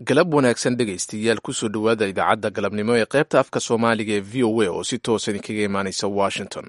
galab wanaagsan dhegaystayaal kusoo dhowaada idaacadda galabnimo ee qaybta afka soomaaliga ee v o a oo si toosa idinkaga imaanaysa washington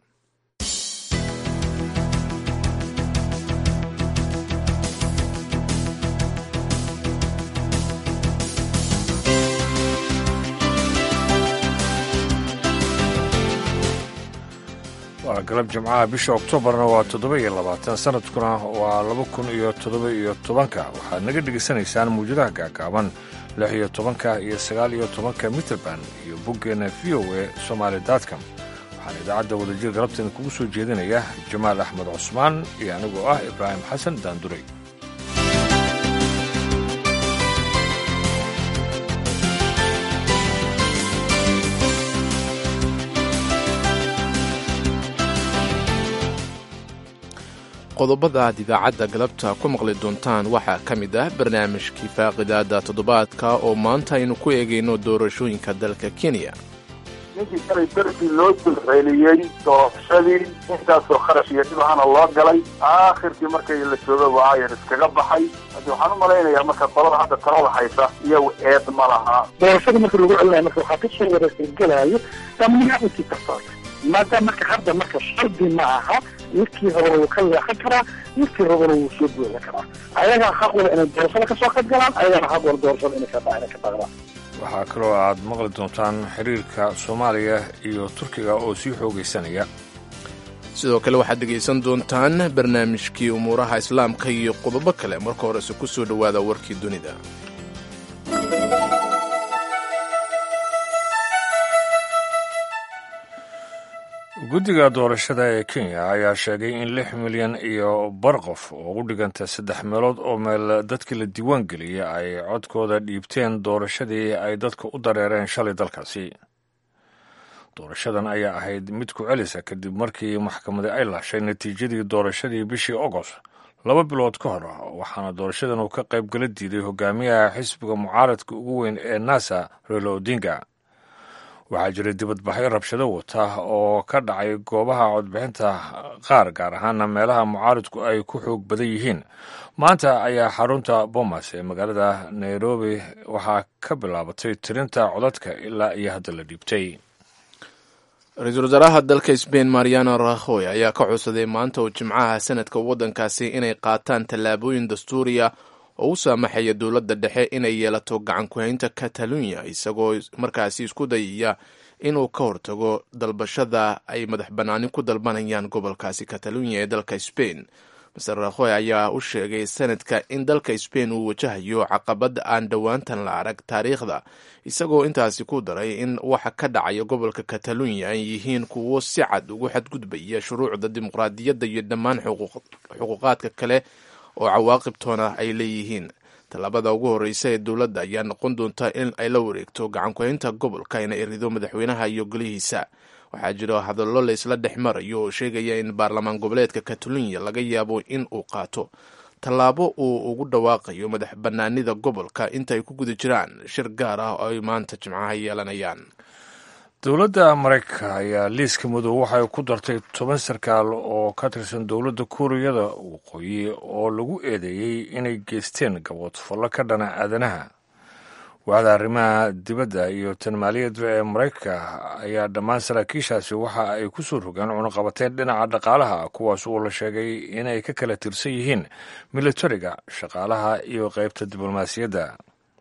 waa galab jimcaha bisha oktoobarna waa toddoba iyo labaatan sanadkuna waa laba kun iyo toddoba iyo tobanka waxaad naga dhegaysanaysaan muwjadaha gaagaaban lix iyo tobanka iyo sagaal iyo tobanka mitrband iyo boggeenna v o e somaali datcom waxaan idaacadda wadajir galabteeda kugu soo jeedinaya jamaal axmed cusmaan iyo anigoo ah ibraahim xasan daanduray qodobada aad idaacadda galabta ku maqli doontaan waxaa ka mid ah barnaamijkii faaqidaada toddobaadka oo maanta aynu ku eegayno doorashooyinka dalka kenya ninkii shalay darbii loo dulceeliyey doorashadii intaasoo kharash iyo dhib ahana loo galay aakhirkii markay la jooga waayan iskaga baxay haddi waxaan u malaynayaa marka qolada hadda talada haysa iyagu eed ma laha doorashada marka lagu celinayo marka waxaa kasoo wareergelaayo dhammaantii kastoota maadaama marka hadda marka shardi ma aha midkii horena wuu ka leexan karaa midkii rabana wuu soo buuxin karaa ayagaa xaq wala inay doorashada ka soo qayb galaan ayagana xaq wala doorashada inay ka inay ka baaqdaan waxaa kaloo aad maqli doontaan xiriirka soomaaliya iyo turkiga oo sii xoogaysanaya sidoo kale waxaad dhegaysan doontaan barnaamijkii umuuraha islaamka iyo qodobo kale marka horese ku soo dhowaada warkii dunida guddiga doorashada ee kenya ayaa sheegay in lix milyan iyo bar qof oo u dhiganta saddex meelood oo meel dadkii la diiwaan geliyey ay codkooda dhiibteen doorashadii ay dadka u dareereen shalay dalkaasi doorashadan ayaa ahayd mid ku celisa kadib markii maxkamadi ay laashay natiijadii doorashadii bishii agost laba bilood ka hor waxaana doorashadan uu ka qaybgala diiday hogaamiyaha xisbiga mucaaradka ugu weyn ee nasa relo odinga waxaa jiray dibadbaxyo rabshado wata oo ka dhacay goobaha codbixinta qaar gaar ahaana meelaha mucaaridku ay ku xoog badan yihiin maanta ayaa xarunta bomas ee magaalada nairobi waxaa ka bilaabatay tirinta codadka ilaa iyo hadda la dhiibtay ra-iisul wasaaraha dalka sbain mariano rahoy ayaa ka codsaday maanta oo jimcaha sanadka waddankaasi inay qaataan tallaabooyin dastuuriya oo u saamaxaya dowladda dhexe inay yeelato gacan ku-haynta katalunya isagoo markaasi isku dayaya inuu ka hortago dalbashada ay madax bannaani ku dalbanayaan gobolkaasi katalunya ee dalka sbain maser rakhoy ayaa u sheegay sanadka in dalka sbain uu wajahayo caqabad aan dhowaantan la arag taariikhda isagoo intaasi ku daray in waxa ka dhacaya gobolka katalunya ay yihiin kuwo si cad ugu xadgudbaya shuruucda dimuqraadiyadda iyo dhammaan xuquuqaadka kale oo cawaaqibtoona ay leeyihiin tallaabada ugu horreysa ee dowladda ayaa noqon doonta in ay la wareegto gacankuhaynta gobolka ina erido madaxweynaha iyo golihiisa waxaa jiro hadallo laysla dhex marayo oo sheegaya in baarlamaan goboleedka katalunya laga yaabo in uu qaato tallaabo uu ugu dhawaaqayo madax bannaanida gobolka inta ay ku guda jiraan shir gaar ah oo ay maanta jimcaha yeelanayaan dowladda maraykanka ayaa liiska madow waxay ku dartay toban sarkaal oo ka tirsan dowladda kuuriyada waqooyi oo lagu eedeeyey inay geysteen gaboodfallo ka dhana aadanaha waaxda arrimaha dibadda iyo tan maaliyadda ee maraykanka ayaa dhammaan saraakiishaasi waxa ay ku soo rogaan cunuqabateen dhinaca dhaqaalaha kuwaas oo la sheegay inay ka kala tirsan yihiin militariga shaqaalaha iyo qaybta diblomaasiyadda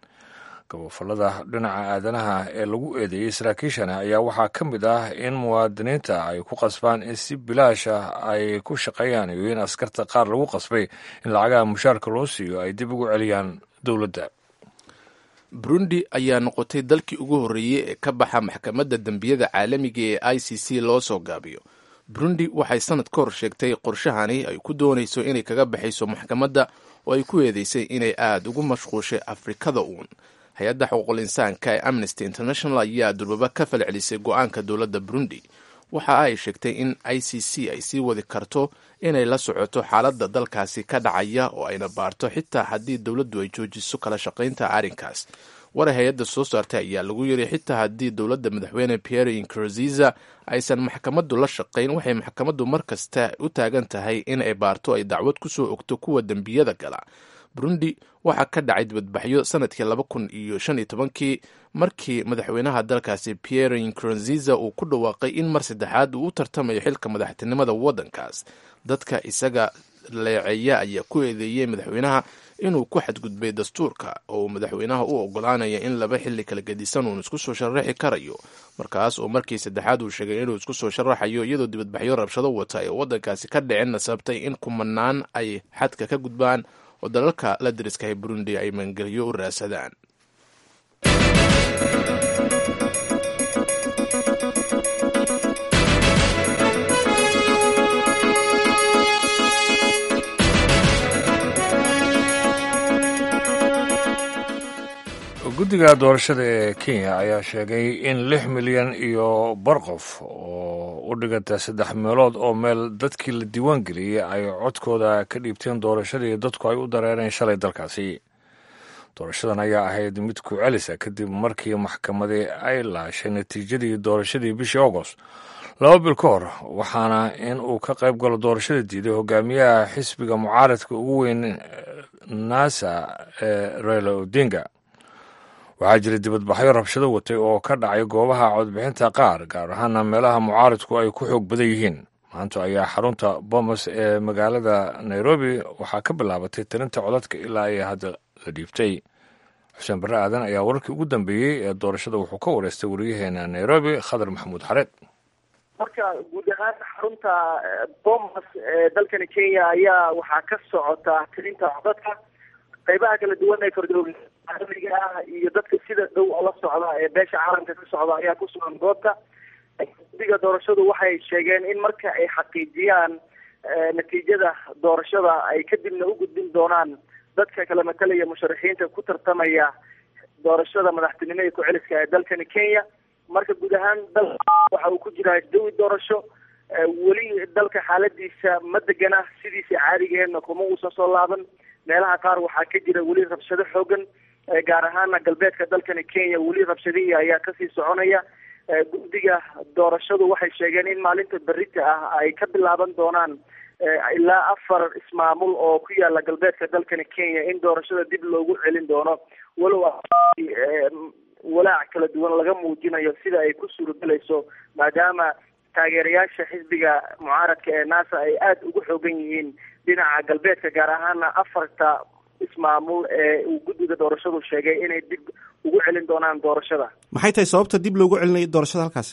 gabofallada dhinaca aadanaha ee lagu eedeeyey saraakiishana ayaa waxaa ka mid ah in muwaadiniinta ay ku qasbaan in si bilaasha ay ku shaqeeyaan iyo in askarta qaar lagu qasbay in lacagaha mushaarka loo siiyo ay dib ugu celiyaan dowladda burundi ayaa noqotay dalkii ugu horreeyey ee ka baxa maxkamadda dembiyada caalamiga ee i c c loo soo gaabiyo burundi waxay sanad ka hor sheegtay qorshahani ay ku doonayso inay kaga baxayso maxkamadda oo ay ku eedeysay inay aada ugu mashquushay afrikada uun hay-adda xuquuqul insaanka ee amnesty international ayaa durbaba ka falcelisay go-aanka dowladda burundi waxa ay sheegtay in i c c ay sii wadi karto inay la socoto xaaladda dalkaasi ka dhacaya oo ayna baarto xitaa haddii dowladdu ay joojiso kala shaqaynta arrinkaas war hay-adda soo saartay ayaa lagu yiri xitaa haddii dowladda madaxweyne pierre nkurziza aysan maxkamaddu la shaqayn waxay maxkamaddu mar kasta u taagan tahay in ay baarto ay dacwad ku soo ogto kuwa dembiyada gala burundi waxaa ka dhacay dibadbaxyo sanadkii laba kun iyo shan iyo tobankii markii madaxweynaha dalkaasi pierre nkurunziza uu ku dhawaaqay in mar saddexaad uu u tartamayo xilka madaxtinimada waddankaas dadka isaga leeceeya ayaa ku eedeeyey madaxweynaha inuu ku xadgudbay dastuurka oo uu madaxweynaha u ogolaanaya in laba xilli kala gedisan uun isku soo sharaxi karayo markaas oo markii saddexaad uu sheegay inuu isku soo sharaxayo iyadoo dibadbaxyo rabshado wata ee waddankaasi ka dhiceenna sababtay in kumanaan ay xadka ka gudbaan oo dalalka la dariskahay burundi ay maangelyo u raasadaan guddiga doorashada ee kenya ayaa sheegay in lix milyan iyo bar qof oo u dhiganta saddex meelood oo meel dadkii la diiwaan geliyey ay codkooda ka dhiibteen doorashadii dadku ay u dareereen shalay dalkaasi doorashadan ayaa ahayd mid ku celisa kadib markii maxkamadii ay laashay natiijadii doorashadii bishii agost laba bil ka hor waxaana in uu ka qayb galo doorashada diiday hogaamiyaha xisbiga mucaaradka ugu weyn nasa ee raila odinga waxaa jira dibadbaxyo rabshado watay oo ka dhacay goobaha codbixinta qaar gaar ahaana meelaha mucaaridku ay ku xoog badan yihiin maanta ayaa xarunta bomas ee magaalada nairobi waxaa ka bilaabatay tirinta codadka ilaa ay hadda la dhiibtay xuseen barre aadan ayaa wararkii ugu dambeeyey ee doorashada wuxuu ka wareystay wariyaheena nairobi khadar maxamuud xareed marka guud ahaan xarunta bomas ee dalkani kenya ayaa waxaa ka socota tirinta codadka qaybaha kala duwan ee kordooga caalamiga ah iyo dadka sida dhow la socda ee beesha caalamka ka socda ayaa ku sugan goobta guddiga doorashadu waxay sheegeen in marka ay xaqiijiyaan natiijada doorashada ay kadibna u gudbin doonaan dadka kala matalaya musharaxiinta ku tartamaya doorashada madaxtinimo ee ku-celiska ee dalkani kenya marka guud ahaan dal waxa uu ku jiraa jawi doorasho weli dalka xaaladiisa ma degana sidiisa caadigeedna kuma uusan soo laaban meelaha qaar waxaa ka jira weli rabshado xoogan gaar ahaana galbeedka dalkani kenya weli rabshadihii ayaa kasii soconaya guddiga doorashadu waxay sheegeen in maalinta berita ah ay ka bilaaban doonaan ilaa afar ismaamul oo ku yaala galbeedka dalkani kenya in doorashada dib loogu celin doono walow walaac kala duwan laga muujinayo sida ay ku suuragelayso maadaama taageerayaasha xisbiga mucaaradka ee nasa ay aada ugu xoogan yihiin dhinaca galbeedka gaar ahaana afarta ismaamul ee uu guddiga doorashadu sheegay inay dib ugu celin doonaan doorashada maxay tahay sababta dib loogu celinayo doorashada halkaas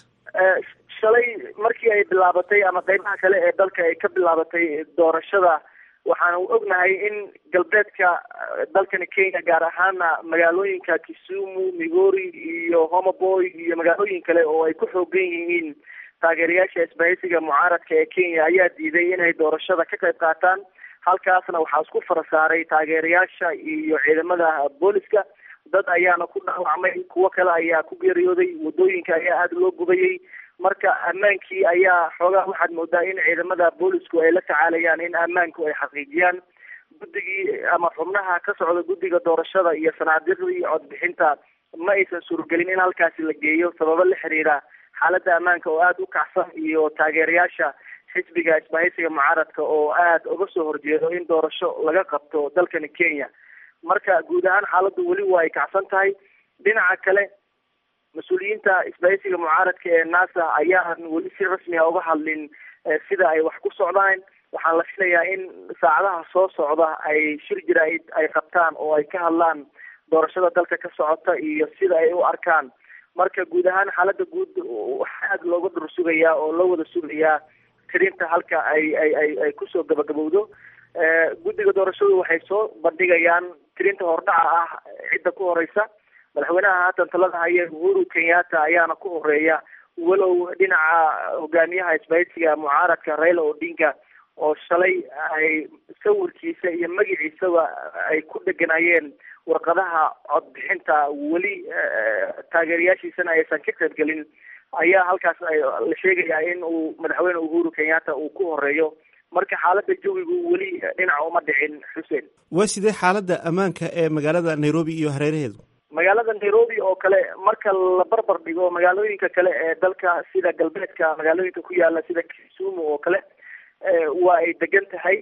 shalay markii ay bilaabatay ama qeybaha kale ee dalka ay ka bilaabatay doorashada waxaanu ognahay in galbeedka dalkani kenya gaar ahaana magaalooyinka kisumu migori iyo homaboy iyo magaalooyin kale oo ay ku xoogan yihiin taageerayaasha isbahaysiga mucaaradka ee kenya ayaa diiday inay doorashada ka qayb qaataan halkaasna waxaa isku farasaaray taageerayaasha iyo ciidamada booliska dad ayaana ku dhaawacmay kuwo kale ayaa ku geeriyooday wadooyinka ayaa aada loo gubayay marka ammaankii ayaa xoogaa waxaad moodaa in ciidamada boolisku ay la tacaalayaan in ammaanku ay xaqiijiyaan guddigii ama xubnaha ka socda guddiga doorashada iyo sanaadiiqdii codbixinta ma aysan suuragelin in halkaasi la geeyo sababo la xiriira xaaladda ammaanka oo aada u kacsan iyo taageerayaasha xisbiga isbahaysiga mucaaradka oo aada uga soo horjeedo in doorasho laga qabto dalkani kenya marka guud ahaan xaaladdu weli waa ay kacsan tahay dhinaca kale mas-uuliyiinta isbahaysiga mucaaradka ee nasa ayaan weli si rasmi a uga hadlin sida ay wax ku socdaan waxaan la filayaa in saacadaha soo socda ay shir jira-id ay qabtaan oo ay ka hadlaan doorashada dalka ka socota iyo sida ay u arkaan marka guud ahaan xaaladda guud waxaa aada looga dhur sugayaa oo loo wada sugayaa tirinta halka ay ay ay ay kusoo gabagabowdo guddiga doorashadu waxay soo bandhigayaan tirinta hordhaca ah cidda ku horeysa madaxweynaha haatan talada haya uhuru kenyatta ayaana ku horeeya walow dhinaca hogaamiyaha isbahaysiga mucaaradka raila odinga oo shalay ay sawirkiisa iyo magaciisaba ay ku dheganayeen warqadaha codbixinta weli taageerayaashiisana aysan ka qaybgelin ayaa halkaas la sheegayaa in uu madaxweyne uhuru kenyatta uu ku horeeyo marka xaaladda jawigu weli dhinaca uma dhicin xuseen waa sidee xaaladda ammaanka ee magaalada nairobi iyo hareeraheedu magaalada nairobi oo kale marka la barbar dhigo magaalooyinka kale ee dalka sida galbeedka magaalooyinka ku yaala sida kisumu oo kale waa ay degan tahay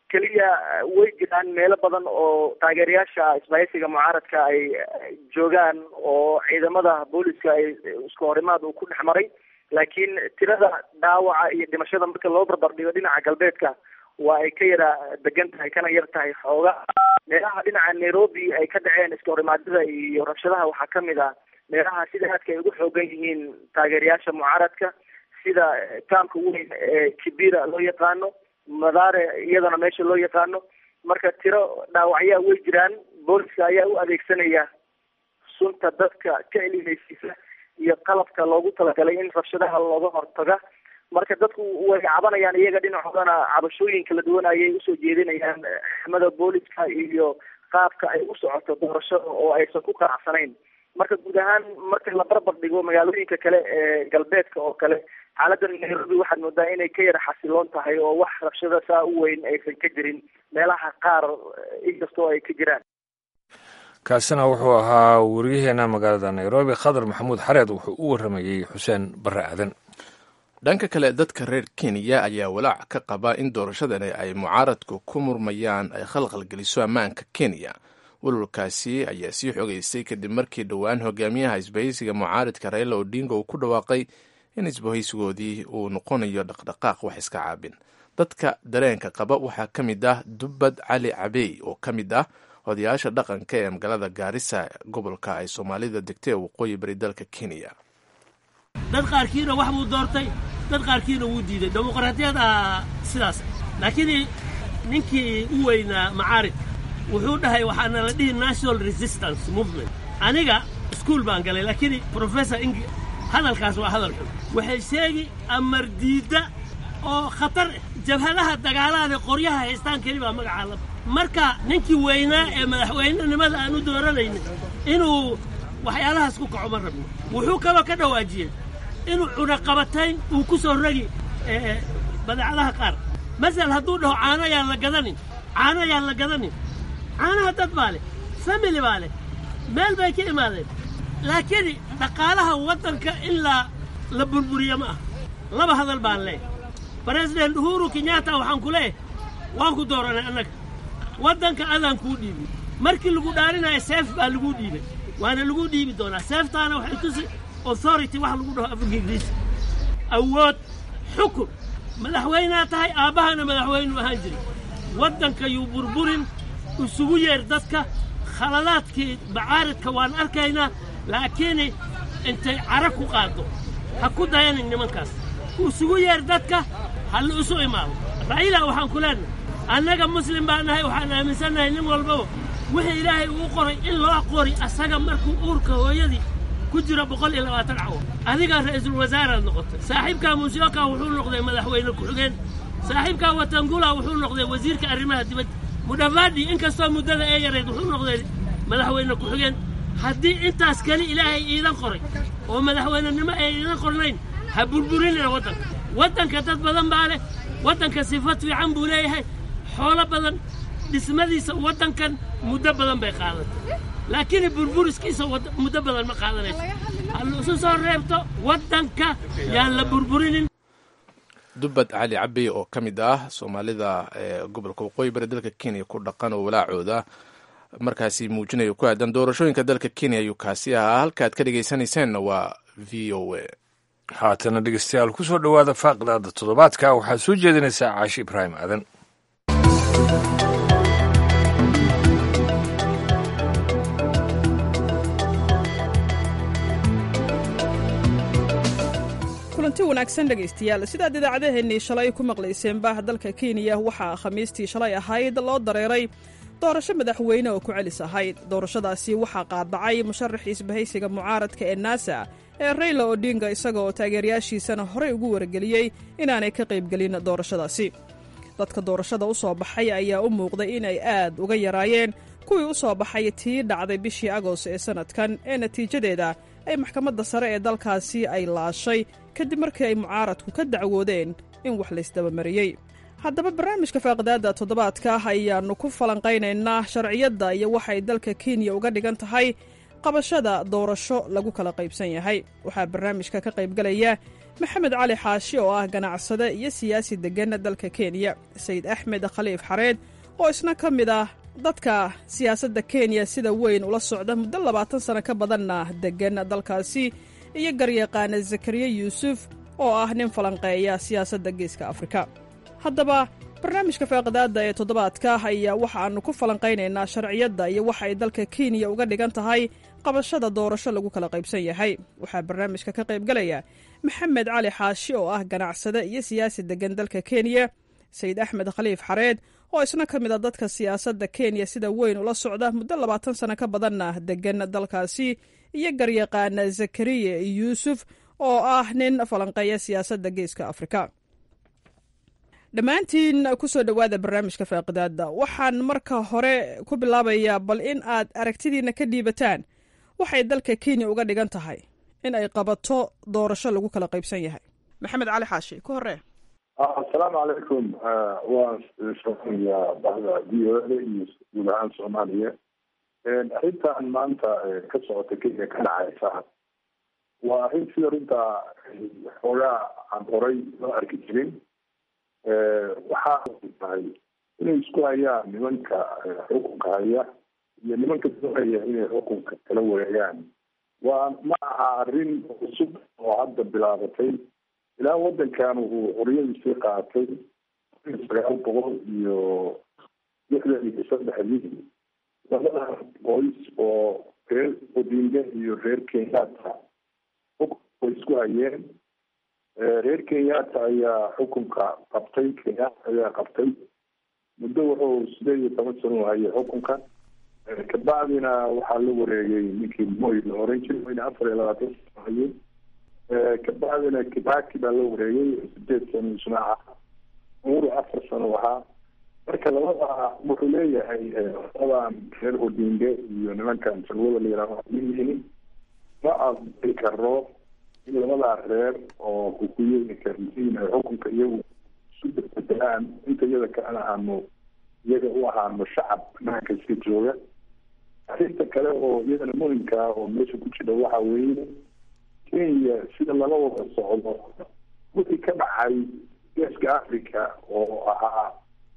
keliya way jiraan meelo badan oo taageerayaasha isbahaysiga mucaaradka ay joogaan oo ciidamada booliska ay isku horimaad uu ku dhex maray laakiin tirada dhaawaca iyo dhimashada marka loo barbar dhigo dhinaca galbeedka waa ay ka yara degan tahay kana yar tahay xooga meelaha dhinaca nairobi ay ka dhaceen iska horimaadyada iyo rabshadaha waxaa kamid ah meelaha sida aadka ay ugu xoogan yihiin taageerayaasha mucaaradka sida kaamka weyn ee kibira loo yaqaano madaare iyadana meesha loo yaqaano marka tiro dhaawacyaa way jiraan booliska ayaa u adeegsanaya sunta dadka ka elimaysiisa iyo qalabka loogu talagalay in rabshadaha looga hortaga marka dadku way cabanayaan iyaga dhinacoodana cabashooyin kala duwan ayay usoo jeedinayaan xamada booliska iyo qaabka ay u socoto doorashada oo aysan ku qanacsanayn marka guud ahaan marka la barbar dhigo magaalooyinka kale ee galbeedka oo kale xaaladda nairobi waxaad moodaa inay ka yara xasiloon tahay oo wax rabshada saa u weyn aysan ka jirin meelaha qaar inkastoo ay ka jiraan kaasina wuxuu ahaa wariyaheena magaalada nairobi khadar maxamuud xareed wuxuu u waramayey xuseen barre aadan dhanka kale dadka reer kenya ayaa walaac ka qaba in doorashadani ay mucaaradku ku murmayaan ay khalqalgeliso ammaanka kenya walwalkaasi ayaa sii xogeystay kadib markii dhowaan hogaamiyaha isbahaysiga mucaaridka raila odinga uu ku dhawaaqay in isbahaysigoodii uu noqonayo dhaqdhaqaaq wax iska caabin dadka dareenka qaba waxaa ka mid ah dubbad cali cabey oo ka mid ah odayaasha dhaqanka ee magaalada gaarisa gobolka ay soomaalida degtay ee waqooyi bari dalka kenya dad qaarkiina wax buu doortay dad qaarkiina wuu diiday dimuqraadiyada sidaas laakiin ninkii u weynaa macaarid wuxuu dhahay waxaana la dhihi national resistance movement aniga iskuol baan galay laakiin professor ing hadalkaas waa hadal xun waxay sheegi amar diidda oo khatar jabhadaha dagaalaada qoryaha haystaan keli baa magacaa la marka ninkii weynaa ee madaxweynenimada aan u dooranaynin inuu waxyaalahaas ku kaco ma rabno wuxuu kaloo ka dhawaajiyey inuu cunaqabatayn uu ku soo rogi badeecadaha qaar masel hadduu dhaho caano yaan la gadanin caano yaan la gadanin caanaha dad baa leh family baa leh meel bay ka imaadeen laakiin dhaqaalaha waddanka in la la burburiyo ma ah laba hadal baan leeyahy baresident uhuru kenyatta waxaan ku leeyahay waan ku dooranay annaga waddanka adaan kuu dhiibin markii lagu dhaarinaya seef baa laguu dhiibay waana lagu dhiibi doonaa seeftaana waxay tusi authority wax lagu dhaho afurka ingiriisi awood xukun madaxweynaa tahay aabbahana madaxweynuu ahaan jiray waddanka yuu burburin isugu yeer dadka khaladaadkii macaaridka waan arkaynaa laakiin intay cara ku qaaddo ha ku dayanin nimankaas isugu yeer dadka ha la isu imaado ra'iila waxaan ku leenahay annaga muslim baan nahay waxaan aaminsannahay nin walbaba wixii ilaahay uu qoray in loo qori asaga markuu uurka hooyadii ku jiro boqol iyo labaatan cawo adigaa ra'iisul wasaaraad noqotay saaxiibkaa musyoka wuxuu noqday madaxweyne ku-xigeen saaxiibkaa watangula wuxuu noqday wasiirka arrimaha dibadda mudhafaadhi inkastoo muddada ee yarayd wuxuu noqday madaxweyne ku-xigeen haddii intaas keli ilaahay iidan qoray oo madaxweynenimo ay iidan qornayn ha burburinina waddanka waddanka dad badan baa leh waddanka sifad fiican buu leeyahay xoolo badan dhismadiisa waddankan muddo badan bay qaadatay laakiin burburiskiisa muddo badan ma qaadanayso ha isu soo reebto waddanka yaan la burburinin dubbad cali cabey oo ka mid ah soomaalida ee gobolka waqooyi bari dalka kenya ku dhaqan oo walaacooda markaasi muujinayo ku aadan doorashooyinka dalka kenya ayuu kaasi ahaa halkaaad ka dhegaysanaysaanna waa v o a haatana dhegeystayaal ku soo dhowaada faaqdaada toddobaadka waxaad soo jeedinaysaa caashi ibraahim aadan kulanti wanaagsan dhegaystayaal sidaad idaacadeheennii shalay ku maqlayseenba dalka kenya waxaa khamiistii shalay ahayd loo dareeray doorasho madaxweyne oo ku celis ahayd doorashadaasi waxaa qaadacay musharaxii isbahaysiga mucaaradka ee naasa ee rayla odinga isaga oo taageerayaashiisana horey ugu wargeliyey inaanay ka qaybgelin doorashadaasi dadka doorashada u soo baxay ayaa u muuqday inay aad uga yaraayeen kuwii u soo baxay tii dhacday bishii agost ee sannadkan ee natiijadeeda ay maxkamadda sare ee dalkaasi ay laashay kadib markii ay mucaaradku ka dacwoodeen in wax laysdabamariyey haddaba barnaamijka faaqidaadda toddobaadka ayaannu ku falanqaynaynaa sharciyadda iyo waxay dalka kenya uga dhigan tahay qabashada doorasho lagu kala qaybsan yahay waxaa barnaamijka ka qaybgalaya maxamed cali xaashi oo ah ganacsade iyo siyaasi deggan dalka kenya sayid axmed khaliif xareed oo isna ka mid ah dadka siyaasadda kenya sida weyn ula socda muddo labaatan sano ka badanna deggan dalkaasi iyo garyaqaana zakariya yuusuf oo ah nin falanqeeya siyaasadda geeska afrika haddaba barnaamijka faaqidaadda ee toddobaadka ayaa waxa aannu ku falanqaynaynaa sharciyadda iyo waxa ay dalka kenya uga dhigan tahay qabashada doorasho lagu kala qaybsan yahay waxaa barnaamijka ka qaybgalaya maxamed cali xaashi oo ah ganacsade iyo siyaasi deggan dalka kenya sayid axmed khaliif xareed oo isna ka mid a dadka siyaasadda kenya sida weyn ula socda muddo labaatan sano ka badanna deggan dalkaasi iyo garyaqaana zakariya yuusuf oo ah nin falanqeeya siyaasadda geeska afrika dhammaantiin ku soo dhowaada barnaamijka faaqidaadda waxaan marka hore ku bilaabayaa bal in aad aragtidiina ka dhiibataan waxay dalka kenya uga dhigan tahay in ay qabato doorasho lagu kala qaybsan yahay maxamed cali xaashi ku hore asalaamu calaykum waa shaqeeya bahda v o a iyo guud ahaan soomaaliya arrintan maanta ka socota kenya ka dhacaysa waa arrin sida runtaa xoogaa aan horay loo arki jirin waxaa tahay inay isku hayaan nimanka xukunka haya iyo nimanka doonaya inay xukunka kala wareegaan waa ma aha arrin cusub oo hadda bilaabatay ilaa wadankan uu xoriyadiisii qaatay sagaal boqol iyo lixdan iyo saddexdii labada qoys oo reer odinga iyo reer kenyatta xukunka isku hayeen reer kenyatta ayaa xukunka qabtay kenyatta ayaa qabtay muddo wuxuu sideed iyo toban sano hayay xukunka kabacdina waxaa la wareegay ninkii moy la oran jiray wayna afar iyo labaatan sano hayay kabacdina kibaki baa la wareegay sideed sano isna ahaa umuru afar sano ahaa marka labada wuxuu leeyahay labadan reer odinge iyo nimankan salwada la yihahdo leeyihiin ma aqbali karo in labadaa reer oo hukuyooyinka yihiin ay xukunka iyagu isu bedbedelaan inta iyada kalena aanu iyaga u ahaano shacab naanka iska jooga arrinta kale oo iyadana muhimka ah oo meesha ku jira waxa weeye kenya sida lala wada socdo wixii ka dhacay geeska africa oo ahaa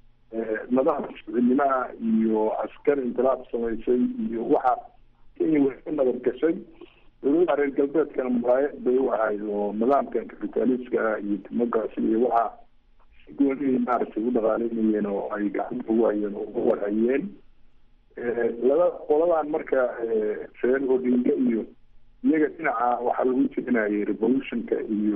nidaam shucinimaha iyo askar intilaab samaysay iyo waxa kenya way ka nabad gashay dowladaha reer galbeedkana muraayad bay u ahayd oo nidaamkan capitaliska iyo democracy iyo waxa si gooni maaragtay u dhaqaaleynayeen oo ay gacanta ugu hayeen oo uga warhayeen laba qoladan marka reer odinga iyo iyaga dhinaca waxaa lagu jirinayay revolutionka iyo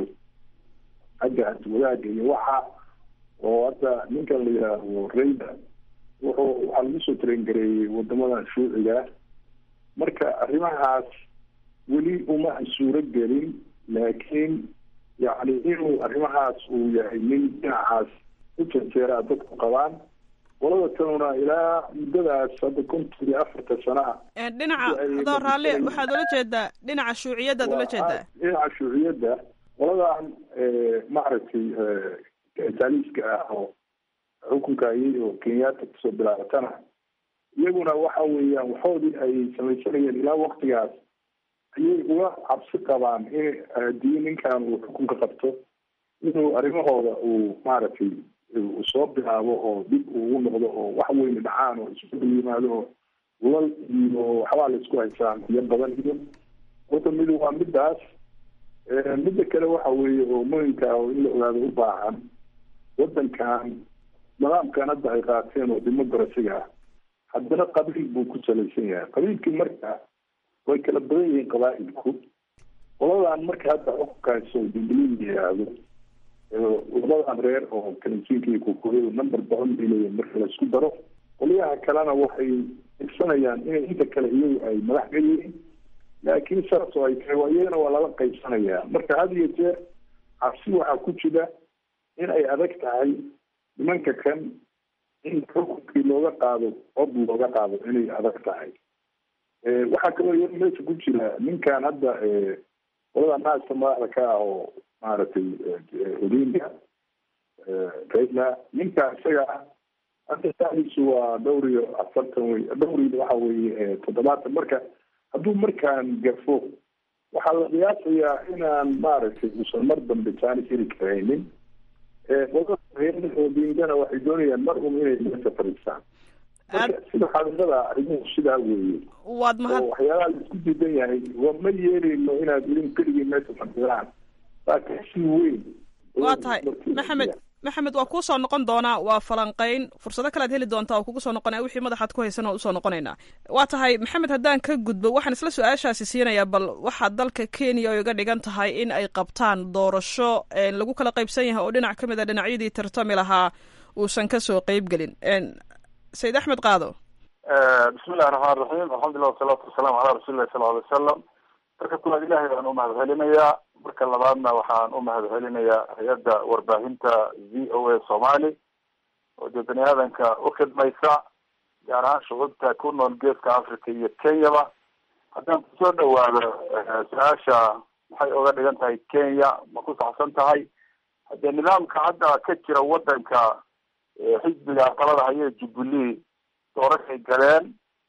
xagga wadaagga iyo waxa oo hadda ninkan la yidhaahdo rayda wuxuu waxaa lagu soo tarengareeyey wadamadan shuuciga marka arrimahaas weli uma suuro gelin laakiin yacni inuu arrimahaas uu yahay nin dhinacaas u janjeeraa dadku qabaan qolada kanuna ilaa muddadaas hadda konton iyo afarta sana ah dhinaca adoo raalle waxaad ula jeedaa dhinaca shuuciyaddaad ula jeedaa dhinaca shuuciyadda qoladan maaragtay taaliiska ah oo xukunka ayay oo kenyatta kusoo bilaabatana iyaguna waxa weeyaan waxoodii ay samaysanayeen ilaa waktigaas ayay uga cabsi qabaan in haddii ninkan uu xukunka qabto inuu arrimahooda uu maaragtay soo bilaabo oo dib ugu noqdo oo wax weyne dhacaan oo isku yimaado oo lal iyo waxbaa la isku haysaan iyo badan iyo horta midu waa midaas midda kale waxa weeye oo muhimka ah oo in la ogaado u baahan wadankan nidaamkan hadda ay qaateen oo democracyga ah haddana qabiil buu ku salaysan yahay qabiilkii marka way kala badan yihiin qabaa-ilku qoladan marka hadda xukunkaas oo jubilee yidhaahdo labadan reer oo kalinjiinka iyo kukuryadu number badan bay leeyihin marka la isku daro qolyaha kalena waxay igsanayaan inay inta kale iyagu ay madax ka yihiin laakiin saas oo ay tahay waa iyagana waa lala qaybsanayaa marka had iyo jeer cabsi waxaa ku jira in ay adag tahay nimanka kan in xukunkii looga qaado cod looga qaado inay adag tahay waxaa kaloo iyada meesha ku jira ninkan hadda qolada naasta madaxda ka ah oo maaragtay odinga raila ninka isaga ah hadda saadiisu waa dhowr iyo afartan wey dhowr iyo waxa weeye toddobaatan marka hadduu markaan gafo waxaa la qiyaasayaa inaan maaragtay usan mar dambe jaanis heli karaynin odingana waxay doonayaan mar un inay meesha fadhiistaan marka sida xaqiiqada arrimuhu sidaa weeye waad mahad oo waxyaalaha la isku diidan yahay wa ma yeeleyno inaad idin keligii meesha fadhidaan waa kasi weyn waa tahay maxamed maxamed waa kuu soo noqon doonaa waa falanqayn fursado kalead heli doontaa oo kugu soo noqonaya wixii madaxaad ku haysan oo usoo noqonaynaa waa tahay maxamed haddaan ka gudbo waxaan isla su-aashaasi siinayaa bal waxaa dalka kenya oo iga dhigan tahay in ay qabtaan doorasho lagu kala qaybsan yahay oo dhinac ka mid a dhinacyadii tartami lahaa uusan kasoo qeyb gelin sayid axmed qaado bismillahi raxmaan raxiim alxamdulilah wasalaatu wasalaamu calaa rasuulillahi sala alay wasalam marka kulaad ilahay baan u mahad celinayaa marka labaadna waxaan u mahad celinayaa hay-adda warbaahinta v o a somali oo dee bani aadanka u khidmaysa gaar ahaan shucuubta ku nool geeska africa iyo kenyaba haddaan kusoo dhawaado su-aasha maxay oga dhigan tahay kenya ma ku saxsan tahay haddee nidaamka hadda ka jira wadanka xisbiga talada haye jubilee doorashay galeen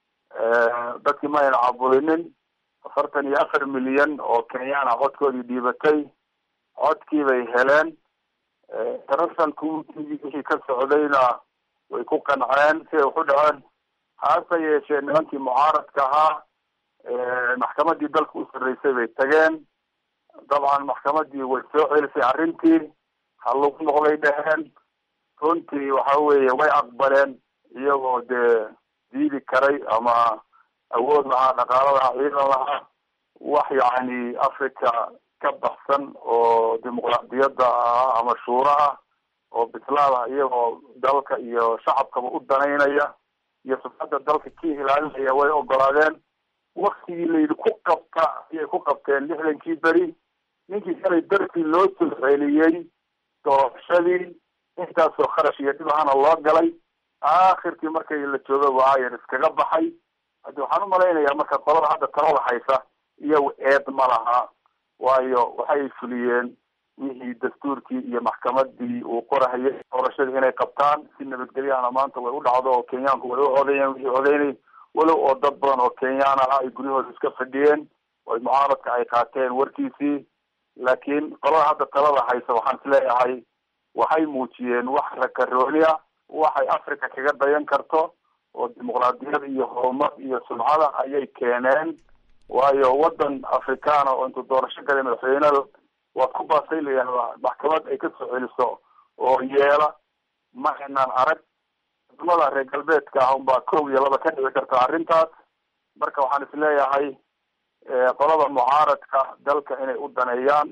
dadkii ma ayna caburinin afartan iyo afar milyan oo kenyaan ah codkoodii dhiibatay codkii bay heleen international communitygii wixii ka socdayna way ku qanceen siday waxu dhaceen hase yeeshee nimankii mucaaradka ahaa maxkamadii dalka u sarreysay bay tageen dabcan maxkamadii way soo celisay arrintii ha lagu noqday dheheen runtii waxa weeye way aqbaleen iyagoo dee diidi karay ama awood lahaa dhaqaalo lahaa ciidan lahaa wax yacni africa ka baxsan oo dimuqraadiyadda ah ama shuuro ah oo bislaada iyagoo dalka iyo shacabkaba u danaynaya iyo sufadda dalka ka ilaalinaya way ogolaadeen waktigii layidhi ku qabta ayay ku qabteen lixdankii beri ninkii shalay dartii loo soo celiyey doorashadii intaasoo kharash iyo dhib ahana loo galay aakhirkii markay la jooga waayan iskaga baxay haddi waxaan umalaynayaa marka qolada hadda talada haysa iyagu eed ma laha waayo waxay fuliyeen wixii dastuurkii iyo maxkamadii uu qorahayay doorashadii inay qabtaan si nabadgelyahana maanta way u dhacdo oo kenyaanku way u codeeyeen wixii codeynay walow oo dad badan oo kenyaan ah ay guryahooda iska fadhiyeen oo mucaaradka ay qaateen warkiisii laakiin qolada hadda talada haysa waxaan isleeyahay waxay muujiyeen wax rakarooni ah waxay africa kaga dayan karto oo dimuqraadiyad iyo horumar iyo sumcada ayay keeneen waayo wadan africana oo intuu doorasho galay madaxweynada waad ku baasay layaha maxkamad ay kasoo celiso oo yeela ma aynaan arag wadamada reer galbeedka ah unbaa kow iyo laba ka dhici karta arrintaas marka waxaan isleeyahay qolada mucaaradka dalka inay u daneeyaan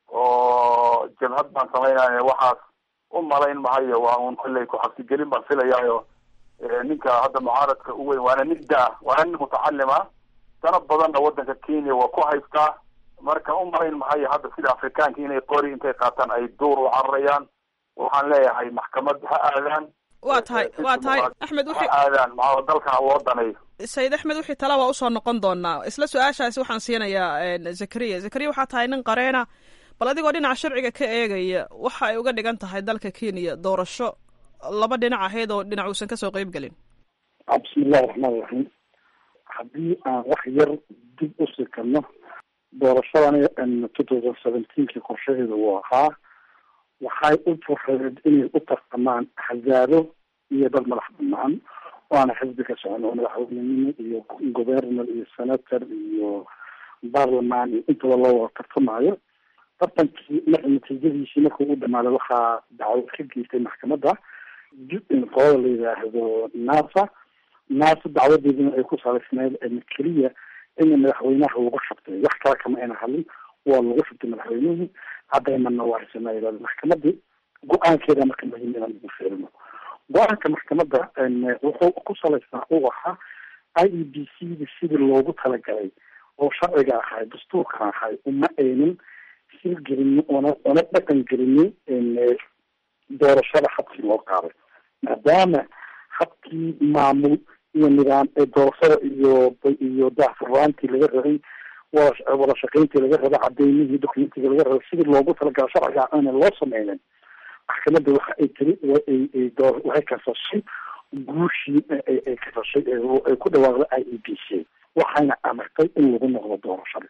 oo jabhad baan samaynaya waxaas u malayn mahayo waa un kolley ku-xabsigelin baan filayaayo ninka hadda mucaaradka u weyn waana nin da- waana nin mutacalim ah dana badanna wadanka kenya waa ku haystaa marka u malayn mahayo hadda sida afrikaanka inay qori intay qaataan ay duur u cararayaan waxaan leeyahay maxkamad ha aadaan waa tahay waa tahay axmed ha wixii aadaan maxaa dalka ha loo daneeyo sayid axmed wixii tala waa usoo noqon doonaa isla su-aashaasi waxaan siinayaa zakariya zakariya waxaa tahay nin qareena bal adigoo dhinaca sharciga ka eegaya waxa ay uga dhigan tahay dalka kenya doorasho laba dhinac ahayd oo dhinac uusan kasoo qeyb gelin bismillahi raxmaan raxiim haddii aan wax yar dib u sikano doorashadani two thousand seventeenki qorshaheeda uu ahaa waxay u fureed inay u tartamaan axzaabo iyo dad madax banaan oo aana xisbi ka socon oo madaxweynenimo iyo governor iyo senator iyo barlaman iyo intaba loo wada tartamayo tartankii marka natiijadiisii markuu u dhamaaday waxaa dacwad ka geystay maxkamadda qolada la yidhaahdo nasa nasa dacwadeedina ay ku salaysneyd keliya in madaxweynaha lagu shubtay wax kale kama ayna hadlin waa lagu shubtay madaxweynihii cadaymana waa haysanaa maxkamadii go-aankeeda marka muhiim inaan ugu fiirino go-aanka maxkamadda wuxuu ku salaysnaa uu ahaa i e b c da sidii loogu talagalay oo sharciga ahay dastuurkan ahay uma aynin silgelini ona ona dhaqan gelini doorashada habkii loo qaaday maadaama habkii maamul iyo nidaam ee doorashada iyo iyo daahfurnaantii laga rabay wada wada shaqeyntii laga rabay cadeymihii documentiga laga rabay sidii loogu talagala sharciga aana loo sameynin maxkamadda waxa ay tiri ay doo waxay kasashay guushii ay kasashay ay ku dhawaaqday i e b c waxayna amartay in lagu noqdo doorashada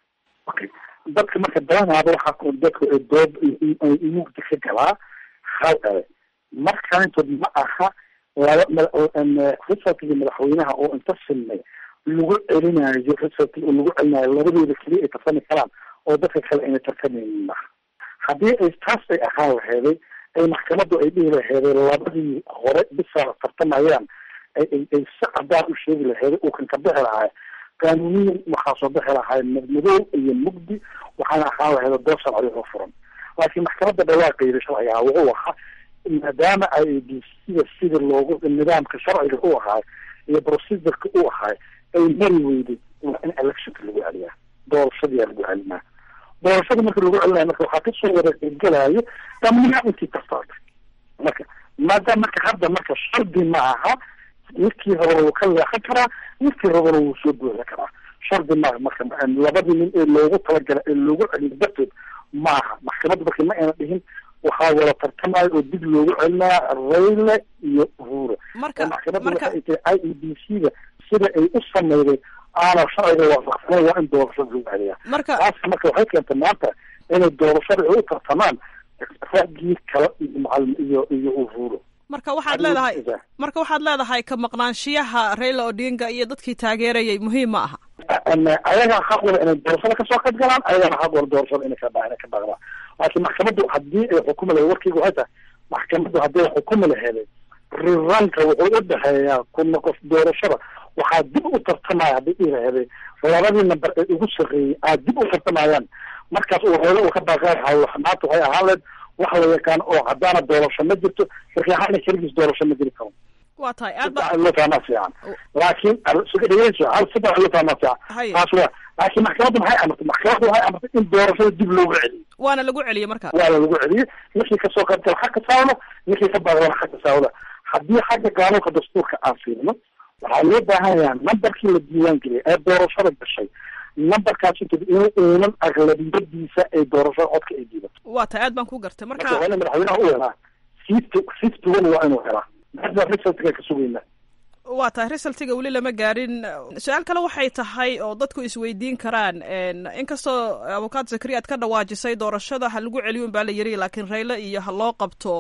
okay dadka marka badanaaba waxaa dadku doob mugdi ka galaa hal ele markaantood ma aha laba resultigi madaxweynaha oo inta sinmay lagu celinayo resultigi oo lagu celinayo labadooda keliya ay tartami karaan oo dadka kale ayna tartamaynin maha haddii ay taas ay ahaan laheeday ay maxkamadu ay dhihi laheeday labadii hore bisa tartamayaan ay ay si cadaan u sheegi laheeday uu kan ka bixi lahaay qaanuuniyan waxaa soo bixi lahaay madmadow iyo mugdi waxaana ahaan laheeda doob sharci oo furan laakiin maxkamadda dhawaaqeeda sharcigaha wuxuu ahaa maadaama ay b sida sida loogu nidaamka sharciga u ahaay iyo procedureka u ahaay ay mari weyday waa in electionka lagu celiyaa doorashadiyaa lagu celinaa doorashada marka lagu celinayo marka waxaa kasoo wareegelayo dhammaan intii tartaarta marka maadaama marka hadda marka shardi ma aha midkii horena wuu ka leexan karaa midkii horena wuu soo buuxin karaa shardi maaha marka labadii nin ee loogu talagala ee loogu celiyo darteed maaha maxkamadda marka ma ayna dhihin waxaa wada tartamayo oo dib loogu celinaa rayle iyo uhura marka maxkamadda marka waxay tahay i e b c da sida ay u sameyday aana sharciga waafaqsaneyn waa in doorashada lagu celiyaa marka taas marka waxay keentay maanta inay doorashada ay u tartamaan raggii kale iyo macalin iyo iyo uhuro marka waxaad leedahay marka waxaad leedahay ka maqnaanshiyaha Raila Odinga iyo dadkii taageerayay muhiim ma aha ayagaa xaq wala inay doorashada kasoo qayb galaan ayagana xaq wala doorashada inay ka inay ka dhaqdaan laakiin maxkamaddu haddii ay xukumi lahayd warkeyga waxay tahay maxkamaddu haddii ay xukumi laheeday riranka wuxuu u dhexeeyaa kuna qof doorashada waxaa dib u tartamaya haddii dhihi laheeday labadii namber ee ugu sarreeyey aad dib u tartamayaan markaas uu reelo uu ka baaqayahay maanta waxay ahaan lahayd wax la yaqaan oo haddaana doorasho ma jirto sarkiixaana keligiis doorasho ma jiri karo waa tahay aad ba saddex loo fahmaa fiican laakiin dhegeyso hal saddex loo fahmaa fiican Haye. taas waa laakiin maxkamaddu maxay amartay maxkamaddu waxay amartay in doorashada dib loogu celiyo waana lagu celiyey marka waa la lagu celiyey ninkii kasoo qayb gala xagga saawda ninkii ka baaqdana xagga saawda haddii xagga qaanuunka dastuurka aan fiirino waxaa loo baahan yahay nambarkii la diiwaan geliyay ee doorashada gashay nambarkaas inta inuu uunan aglabiyadiisa ay doorashada codka ay diidato waa tahay aad baan ku gartay marka marka waa in madaxweynaha u helaa fifty fifty one waa inuu helaa hadda resultka ka sugaynaa waa tahay resultiga weli lama gaarin su-aal kale waxay tahay oo dadku isweydiin karaan inkastoo abukaad zakariya aad ka dhawaajisay doorashada ha lagu celiyo unbaa la yiri laakiin rayle iyo ha loo qabto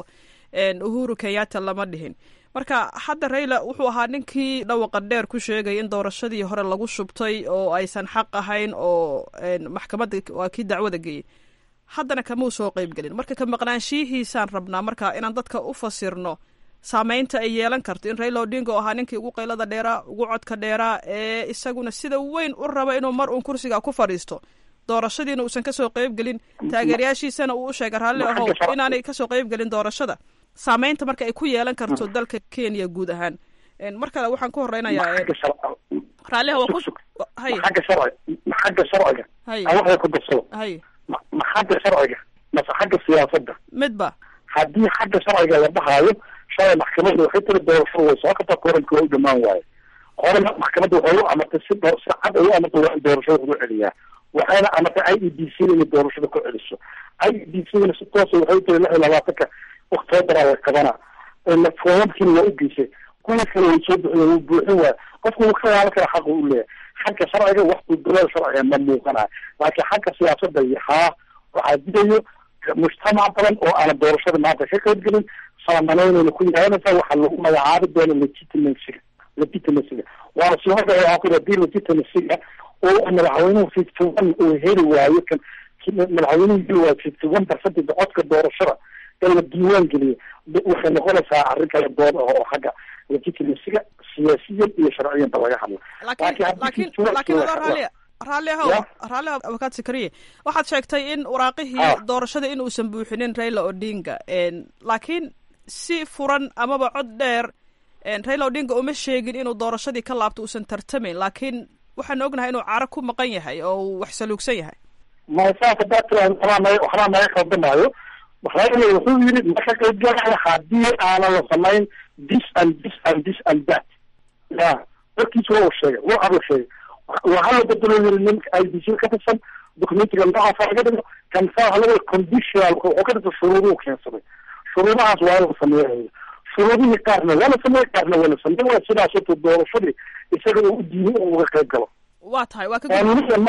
uhuru kenyatta lama dhihin marka hadda rayle wuxuu ahaa ninkii dhawaqa dheer ku sheegay in doorashadii hore lagu shubtay oo aysan xaq ahayn oo maxkamadda waa kii dacwada geeyey haddana kamau soo qeyb gelin marka ka maqnaanshiyihiisaan rabnaa marka inaan dadka u fasirno saameynta ay yeelan karto in raila odinga oo ahaa ninkii ugu qaylada dheeraa ugu codka dheeraa ee isaguna sida weyn u raba inuu mar uun kursiga ku fadhiisto doorashadiina uusan kasoo qeyb gelin taageerayaashiisana uu u sheegay raalli ahow inaanay kasoo qeyb gelin doorashada saameynta marka ay ku yeelan karto dalka kenya guud ahaan mar kale waxaan ku horeynayaa raalliha waa ku hay xagga sharci ma xagga sharciga hay aan waxay ku darsado hay ma ma xagga sharciga mase xagga siyaasadda midba haddii xagga sharciga la dhahaayo shalay maxkamadda waxay tiri doorashada way soo qabtaa koranka waa u dhamaan waaye horena maxkamadda waxay u amartay si doo si cad ay u amartay waa in doorashada lagu celiyaa waxayna amartay i e d c inay doorashada ku celiso i e d c na si toosa waxay tiri lix iyo labaatanka oktoobaraa la qabanaa foomamkiina waa u geysay kuwa kale way soo buxiye wuu buuxin waaya qofku wuu ka laaban karaa xaqa u leeyahay xagga sharciga wax gudbalaal sharciga ma muuqanayo laakiin xagga siyaasadda iyo haa waxaa didayo mujtamac badan oo aanan doorashada maanta ka qayb gelin saamanaynayna ku yaadanaysaa waxaa lagu magacaabi doona legitimacyga legitimacyga waana sii horda waxaa ku hadii legitimacyga oo madaxweynuhu fifty one uu heli waayo kan madaxweynuhu heli waayo fifty one percentage codka doorashada in la diiwaan geliyo waxay noqonaysaa arrin kala dood ah oo xagga legitimacyga siyaasiyan iyo sharciyanba laga hadla laakiin laakiin laakiin adoo raalli raalli ahow Ya. raalli ahow abakaad sakariye waxaad sheegtay in waraaqihii Ah. doorashada in uusan buuxinin raila odinga laakiin si furan amaba cod dheer raila odinga uma sheegin inuu doorashadii ka laabto uusan tartamayn laakiin waxaan ognahay inuu caro ku maqan yahay oo uu wax saluugsan yahay masaaka daatira waxbaa naga waxbaa naga khaldamaayo raila wuxuu yidhi ma ka qayb galaya haddii aanan la samayn this and this and this and that ya warkiisa waa uu sheegay waa abuu sheegay waxaa la bedelo yiri ninka i d c ka tirsan documentiga noocaasa laga dhigo kan saa waxa laga conditional wuxuu ka dhigta shuruuduhu keensaday shuruudahaas waa la sameeyayo shuruudihii qaarna waa la sameeyey qaarna waa la sameeyey waa sidaas horta doorashadii isaga uu u diiday oo uga qayb galo waa tahay waa ka gud- qaanuuniyan marka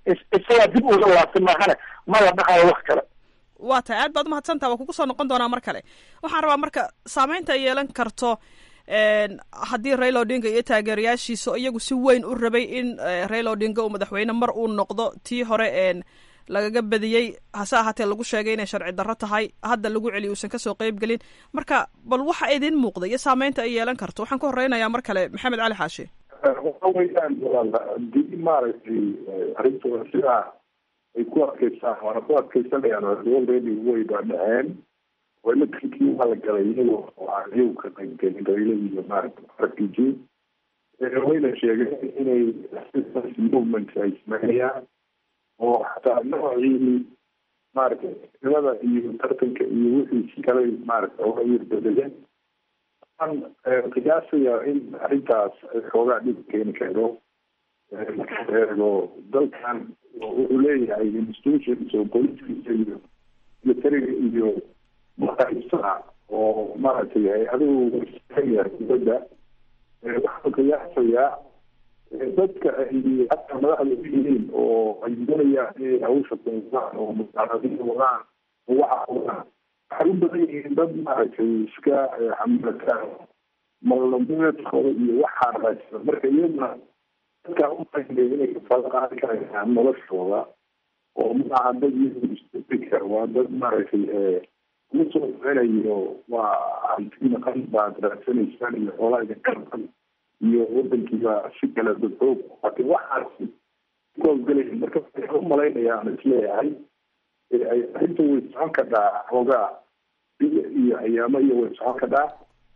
isagaa dib uga laabtay maahane mala dhahayo wax kale waa tahay aad baad umahadsantaha waa kugu soo noqon doonaa mar kale waxaan rabaa marka saameynta ay yeelan karto haddii raila odinga iyo taageerayaashiisa iyagu si weyn u rabay in raila odinga uu madaxweyne mar uu noqdo tii hore lagaga badiyey hase ahaatee lagu sheegay inay sharci darro tahay hadda lagu celiyo uusan kasoo qeyb gelin marka bal waxa idin muuqda iyo saameynta ay yeelan karto waxaan ku horeynayaa mar kale maxamed cali xaashi waxa weeyaan hadii maaragtay arrintooda sidaa ay ku adkeystaan waana ku adkeysanayaan already way baa dhaceen walakinkii waa la galay iyagoo aan iyagu ka qaybgelin raila iyo maaragta rpg wayna sheegeen inay assistance movement ay sameynayaan oo xataa noocii maaragtay nimada iyo tartanka iyo wixiisi kale maaragta oga wirbedeleen waxaan qiyaasayaa in arrintaas xoogaa dhib keeni karo marka eego dalkan wuxuu leeyahay institutions oo booliskiisa iyo militariga iyo maqaybsana oo maaragtay hay-aduhu yahay dibadda waxaan qiyaasayaa dadka ay hataa madaxda u yihiin oo ay doonayaan inay hawsha kuudaan oo musaaradiin wadaan oo waxa wadaan waxay u badan yihiin dad maaragtay iska xamalataan malnameedkooda iyo waxaa raajisa marka iyaduna dadkaa umaynay inay kafala qaadi karayaan noloshooda oo maaha dad iyagu isbikar waa dad maaragtay kuma soo soconayo waa hanti naqan baad raadsanaysaan iyo xoolaa idinka naqan iyo wadankiiba si kale dadxoog laakiin waxaasi kuhawlgelaya marka waxaan u malaynaya aan isleeyahay arrinta way socon kadhaa xoogaa biyo iyo ayaamo iyo way socon kadhaa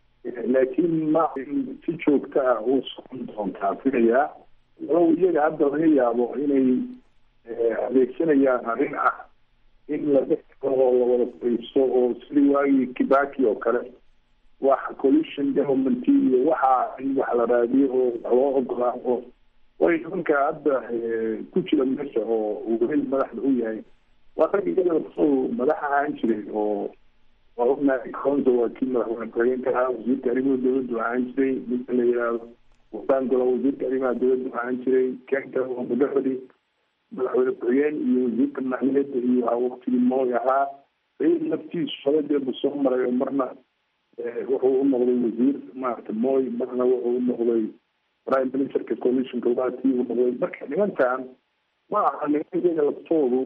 laakiin ma si joogta ah u socon doontaa filayaa walow iyaga hadda laga yaabo inay adeegsanayaan arrin ah in la dhex oo lawada faiisto oo sidii waagii kibaki oo kale wax collision government iyo waxa in wax la raadiyo oo wax loo ogolaa oo way nimanka hadda ku jira meesha oo uu weli madaxda u yahay waa rag iyada soo madax ahaan jiray oo waa ognahay counta waa kii madaxweyne ku-xigeenka ahaa wasiirka arrimaha dowladdu ahaan jiray ninka la yihahdo wasaangola wasiirka arrimaha dowladdu ahaan jiray kenka oo mudafadi madaxweyne ku-xigeen iyo wasiirka maaliyadda iyo waqtigii mooy ahaa rail naftiisu shabadeebu soo maray oo marna wuxuu u noqday wasiir maarata moy marna wuxuu u noqday prime ministerka coalitionka waa tii u noqday marka nimankan ma aha niman iyaga laftoodu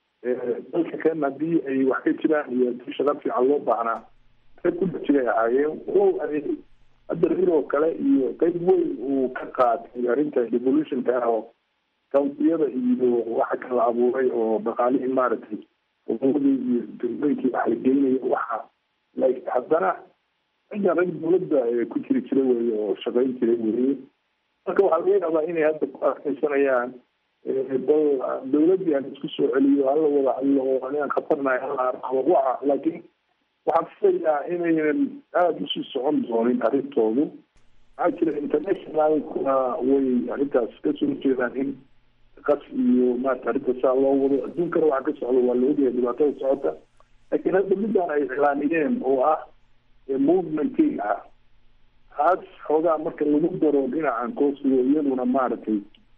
dalka kan haddii ay wax ka jiraan iyo hadii shaqa fiican loo baahnaa rag ku dhex jiray ahaayeen walow ay hadda rail oo kale iyo qeyb weyn uu ka qaatay arrinta devolutionka ah oo countiyada iyo waxa kala abuuray oo dhaqaalihii maaragtay umadii iyo dowlooyinkii wax la geynayo waxa like haddana raggan rag dowladda ku jiri jira weye oo shaqayn jira weye marka waxaa laga yaabaa inay hadda ku adkeysanayaan bal dowladdii aan isku soo celiyo hala wada hadlo oo anigaan khatarnahay hala arabo waxa laakiin waxaan filayaa inaynan aada usii socon doonin arrintoodu maxaa jira internationalkuna way arrintaas kasoo horjeedaan in qas iyo maarata arrinta saa loo wado adduunkana waxa ka socda waa la ogyahay dhibaatada socota laakiin hadda midaan ay iclaamiyeen oo ah movementing ah taas xoogaa marka lagu daro dhinacan koosigo iyaduna maaragtay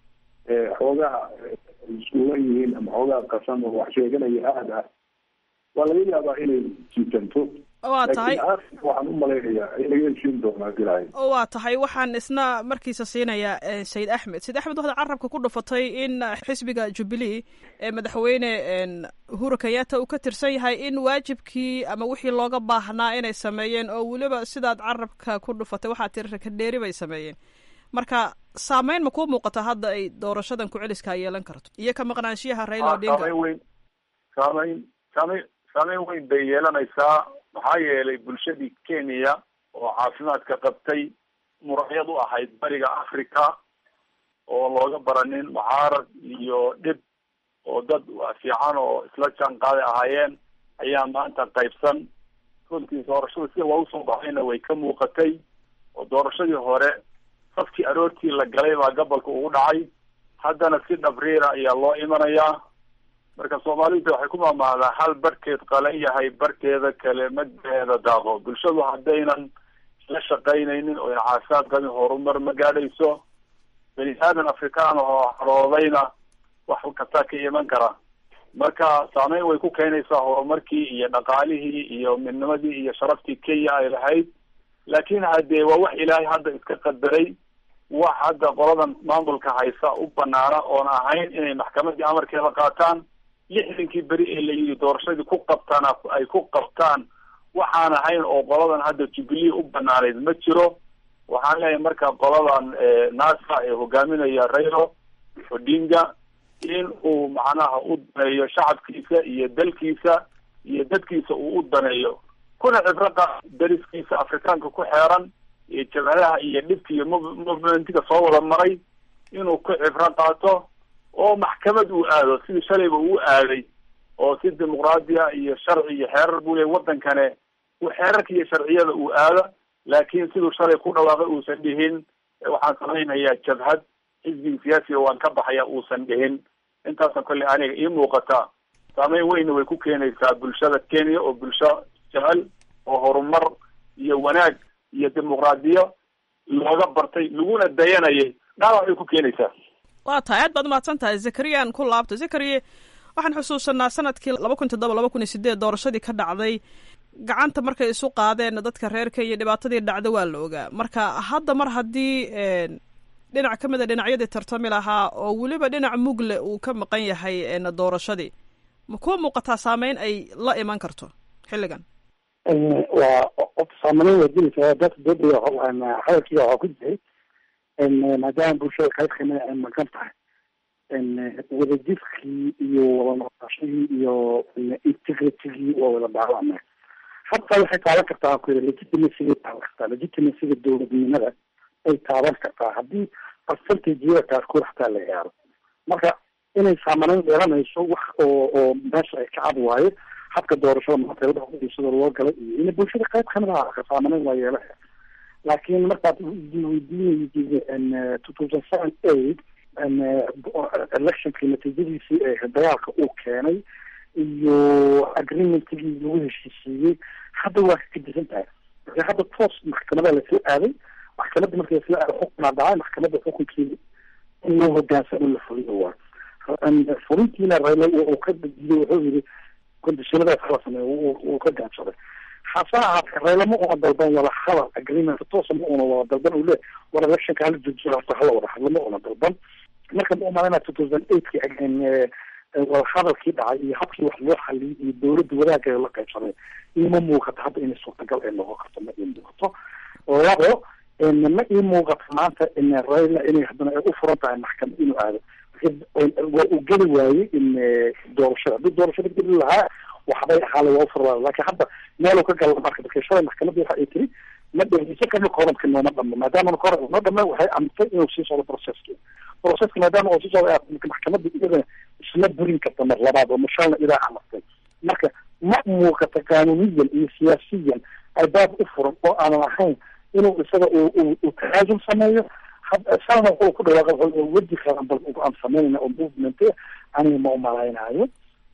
xoogaa iskuulan yihiin ama xoogaa qasan oo wax sheeganaya aada ah waa laga yaabaa inay jiitanto waa tahay waxaan u malaynayaa in laga heshiin doonaa dilaahay waa tahay waxaan isna markiisa siinayaa sayid axmed sayid axmed waxaad carabka ku dhufatay in xisbiga jubilee ee madaxweyne uhuru kenyatta uu ka tirsan yahay in waajibkii ama wixii looga baahnaa inay sameeyeen oo weliba sidaad carabka ku dhufatay waxaa tiri rakadheeri bay sameeyeen marka saameyn ma kuu muuqata hadda ay doorashadan ku-celiskaa yeelan karto iyo ka maqnaanshiyaha raila odinga saameyn weyn saameyn saameyn saameyn weyn bay yeelanaysaa maxaa yeelay bulshadii kenya oo caafimaadka qabtay muracyad u ahayd bariga africa oo looga baranin mucaarad iyo dhib oo dad fiican oo isla jaan qaaday ahaayeen ayaa maanta qaybsan runtii doorashada sida loogu soo baxayna way ka muuqatay oo doorashadii hore safkii aroortii la galay baa gobolka ugu dhacay haddana si dhabriira ayaa loo imanayaa marka soomaalida waxay ku maamaadaa hal barhkeed qalan yahay barhkeeda kale magaceeda daaqo bulshadu haddaynan isla shaqaynaynin oo ayna caafimaad qabin horumar ma gaadhayso bani aadan afrikaan oo haroodayna wax kastaa ka iman kara marka saameyn way ku keenaysaa horumarkii iyo dhaqaalihii iyo midnimadii iyo sharaftii kenya ay lahayd laakiin haddee waa wax ilaahay hadda iska qadaray wax hadda qoladan maamulka haysa u banaana oon ahayn inay maxkamadii amarkeeda qaataan lixdankii beri ee la yidhi doorashadii ku qabtaan ay ku qabtaan waxaan ahayn oo qoladan hadda jubilee u banaanayd ma jiro waxaan leeyahay marka qoladan nasa ee hogaaminaya railo odinga in uu macnaha u daneeyo shacabkiisa iyo dalkiisa iyo dadkiisa uu u daneeyo kuna cibraqa dariskiisa afrikaanka ku xeeran iyo jabhadaha iyo dhibka iyo movementiga soo wada maray inuu ku cibro qaato oo maxkamad uu aado sidii shalayba uu aaday oo si dimuqraadiya iyo sharci iyo xeerar buu leey wadankane xeerarka iyo sharciyada uu aado laakiin siduu shalay ku dhawaaqay uusan dhihin waxaan samaynayaa jabhad xisbiga siyaasiga waan ka baxaya uusan dhihin intaasna kolley aniga ii muuqata saameyn weyna way ku keenaysaa bulshada kenya oo bulsho jecel oo horumar iyo wanaag iyo dimuqraadiyo looga bartay laguna dayanayay dhaawac bay ku keenaysaa waa tahay aad baad umahadsan tahay zakariyaan ku laabta zakariye waxaan xusuusanaa sanadkii laba kun toddoba laba kun iyo sideed doorashadii ka dhacday gacanta markay isu qaadeen dadka reer kenya dhibaatadii dhacda waa la ogaa marka hadda mar haddii dhinac ka mid a dhinacyadii tartami lahaa oo weliba dhinac mugle uu ka maqan yahay doorashadii ma kuwa muuqataa saameyn ay la iman karto xilligan waa saameyn waa jiraysa dadka dooda hadalkiiga waxaa ku jiray maadaama bulshada qayb kamida ay maqan tahay wadajirkii iyo wada noqoshadii iyo integritigii waa wada dhaawacmay hataa waxay taaban kartaa ku yiri legitimacyga taaban kartaa legitimacyga dowladnimada ay taaban kartaa haddii percentageada qaarkood hataa la gaaro marka inay saamaneyn yeelanayso wax oo oo meesha ay ka cad waayo habka doorashada maanta loo galay iyo in bulshada qayb kamid ah saamaneyn waa yeelaya laakiin markaad weydiinaysa two thousand seven eight electionkii natiijadiisii ee dagaalka uu keenay iyo agreementigii lagu heshiisiiyey hadda waa ka gedisan tahay marka hadda toos maxkamada lasoo aaday maxkamadda markii lasoo aaday xukunaa dhacay maxkamadda xukunkeeda in loo hogaansamo la fuliyo waa fulintiina rayla uu ka diiday wuxuu yiri kondishinadaas hala sameeyo uu ka gaansaday hase ahaatee reylama una dalban wada hadal agreement toosa ma una wada dalban uu le war electionka hala joojiyo hata hala wada hadlo ma una dalban marka ma umalanaa two thousand eightki wada hadalkii dhacay iyo habkii wax loo xaliyay iyo dowladda wadaaggeeda la qaybsamay ima muuqato hadda inay suurtagal ay noqon karto ma ii muuqato labo ma ii muuqato maanta in rayla inay haddana ay u furan tahay maxkamad inuu aado waa uu geli waayey in doorashada haddii doorashada geli lahaa waxbay ahaale waa ufurla laakiin hadda meeluu ka gala marka dadka shalay maxkamadii waxa ay tiri ma dhegeyso karno koranka nooma dhamo maadaama koran noo dhame waxay amrtay inuu sii socdo processki processka maadaama uu sii socdo maxkamadda iyada isla burin karta mar labaad oo mashalna idaa amartay marka ma muuqata qaanuniyan iyo siyaasiyan albaab u furan oo aanan ahayn inuu isaga uu tanaasul sameeyo salna wuxuu ku dhawaaqa wedi qaran bal aan sameynayna oo movement aniga ma umalaynaayo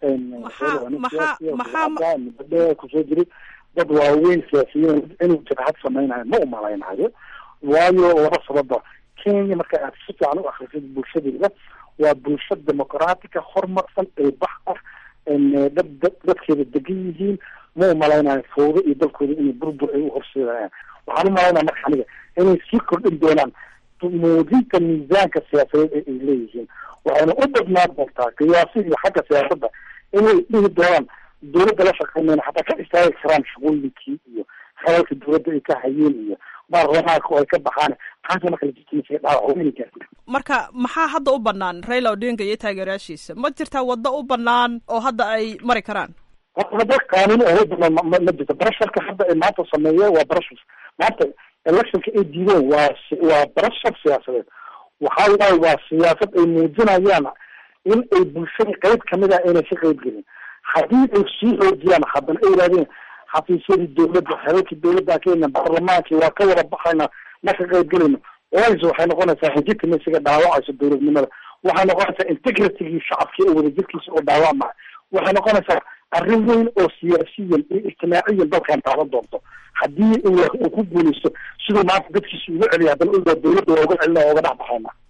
maxaa kusoo jiray dad waaweyn siyaasiyiin inuu jabhad samaynayo ma umalaynaayo waayo laba sababa kenya marka aad si fiican u akrisid bulshadeeda waa bulsho demoqraatica horumarsan ee bax ah dad dad dadkeeda degan yihiin ma umalaynayo fawdo iyo dalkooda inay burbur ay u horseedayaan waxaan umalaynaya marka aniga inay sii kordhin doonaan muujinta miisaanka siyaasadeed ee ay leeyihiin waxayna u badnaan doontaa qiyaasi iyo xagga siyaasadda inay dhihi doonaan dowladda la shaqeynayna xataa ka istaagi karaan shaqooyinkii iyo hadalka dowladda ay ka hayeen iyo baarlamaanka oo ay ka baxaan taasa marka legitimacy dhaawac weyna gaarta marka maxaa hadda u banaan raila odinga iyo taageerayaashiisa ma jirtaa waddo u banaan oo hadda ay mari karaan wada qaanuun oo banaan ma ma jirto barasharka hadda ay maanta sameeyeen waa barashar maanta electionka ay diideen waa waa barashar siyaasadeed waxaa waaye waa siyaasad ay muujinayaan in ay bulshada qayb kamid ah inay ka qayb gelin haddii ay sii xoojiyaan haddana ay yidhahdeen xafiisyadii dowladda xelalkii dowladda kenya baarlamaankii waa ka wada baxayna ma ka qayb gelayno wayse waxay noqonaysaa legitimacyga dhaawacaysa dowladnimada waxay noqonaysaa integritygii shacabkii oo wadajirkiisa oo dhaawacmaya waxay noqonaysaa arrin weyn oo siyaasiyan iyo ijtimaaciyan dalkan taaban doonto haddii uu ku guuleysto siduu maanta dadkiisa uga celiya haddana ugaa dowladda waa uga celina oo uga dhex baxayna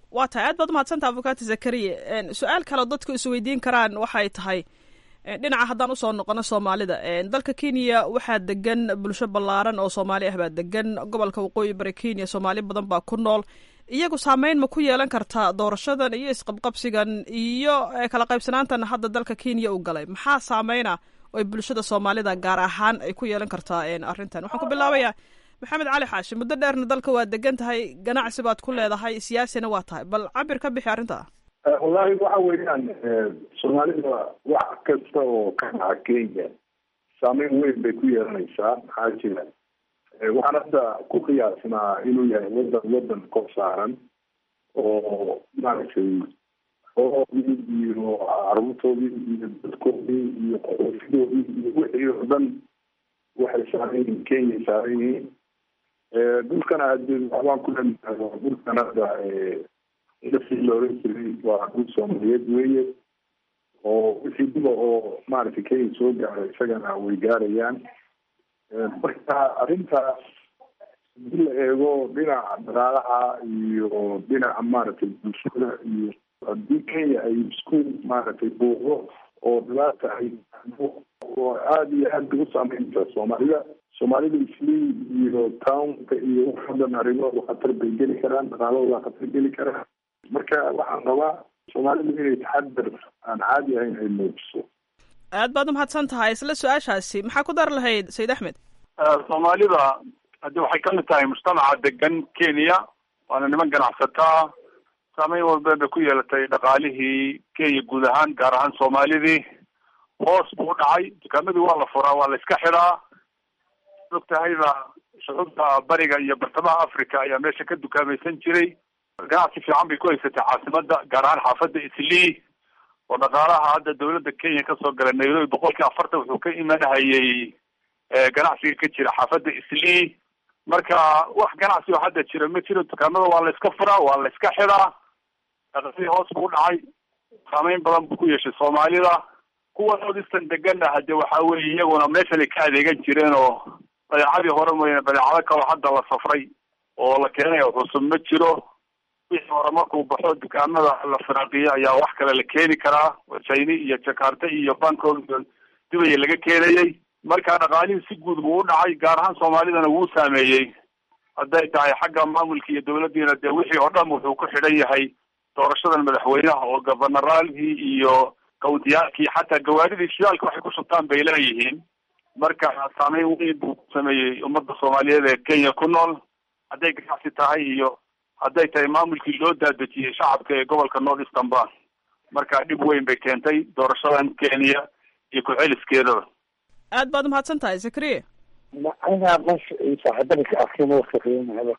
waa tahay aad baad umahadsanta avocati zakariye su-aal kaleo dadku isweydiin karaan waxay tahay dhinaca haddaan usoo noqono soomaalida dalka kenya waxaa degan bulsho ballaaran oo soomaali ah baa degan gobolka waqooyi bari kenya soomaali badan baa ku nool iyagu saameyn ma ku yeelan kartaa doorashadan iyo isqabqabsigan iyo kala qaybsanaantan hadda dalka kenya u galay maxaa saameyna oy bulshada soomaalida gaar ahaan ay ku yeelan kartaa arrintan waxaan ku bilaabayaa maxamed cali xaashi muddo dheerna dalka waa degan tahay ganacsi baad ku leedahay siyaasina waa tahay bal cabir ka bixi arrinta wallahi waxa weeyaan soomaalida wax kasta oo ka dhaca kenya saameyn weyn bay ku yeelanaysaa maxaa jira waxaan hadda ku qiyaasnaa inuu yahay wadan wadan kor saaran oo maaragtay xooloodii iyo caruurtoodii iyo dadkoodii iyo qoxoofidoodii iyo wixii oo dhan waxay saaran yihiin kenya saaran yihiin dhulkana hadee waxbaan ku leenahay waa dhulkan hadda indhasii la oran jiray waa dhul soomaaliyeed weeye oo wixii diba oo maaragtay kenya soo gaaray isagana way gaarayaan marka arrintaas hadii la eego dhinaca dhaqaalaha iyo dhinaca maaragtay bulshada iyo haddii kenya ay isku maaragtay buuqdo oo dhibaata ay oo aada iyo aad bay u saameynta soomaalida soomaalida islii iyo townka iyo wax dhan arrimahooda khatar bay geli karaan dhaqaalahooda khatar geli karaan marka waxaan rabaa soomaalidu inay taxadar aan caadi ahayn ay muujiso aad baad umahadsan tahay isla su-aashaasi maxaa ku dar lahayd sayid axmed soomaalida haddi waxay kamid tahay mujtamaca degan kenya waana niman ganacsataa saameyn walba bay ku yeelatay dhaqaalihii kenya guud ahaan gaar ahaan soomaalidii hoos buu dhacay dukaamadii waa la furaa waa la iska xidhaa og tahayba shucuubta bariga iyo bartamaha africa ayaa meesha ka dukaamaysan jiray ganacsi fiican bay ku haysatay caasimada gaar ahaan xaafadda islii oo dhaqaalaha hadda dawladda kenya kasoo galay nairobi boqolkii afartan wuxuu ka imanahayay ganacsiga ka jira xaafadda islii marka wax ganacsi oo hadda jira ma jiro dukaamada waa la iska furaa waa la iska xidhaa dhaqaalihii hoos buu dhacay saameyn badan buu ku yeeshay soomaalida kuwa nordistan degana hade waxa weeye iyaguna meeshan ay ka adeegan jireen oo badeecadii hore mooyane badeecado kaloo hadda la safray oo la keenay cusub ma jiro wixii hore markuu baxo dukaamada la firaaqiyo ayaa wax kale la keeni karaa china iyo jakarta iyo bangkok iyo dubaya laga keenayay marka dhaqaalihii si guud buu u dhacay gaar ahaan soomaalidana wuu saameeyey hadday tahay xagga maamulka iyo dawladdiina dee wixii oo dhan wuxuu ku xidhan yahay doorashadan madaxweynaha oo gobanaraalkii iyo kawntiyaalkii xataa gawaaridii shidaalka waxay ku shubtaan bay leeyihiin marka saameyn weyn buu ku sameeyey ummadda soomaaliyeed ee kenya ku nool hadday ganacsi tahay iyo hadday tahay maamulkii loo daadejiyey shacabka ee gobolka north eastern ba marka dhib weyn bay keentay doorashadan kenya iyo ku-celiskeedaba aad baad umahadsan tahay zakariya aniga meesha saaxiibada ka arkeen waa kaqiimanaya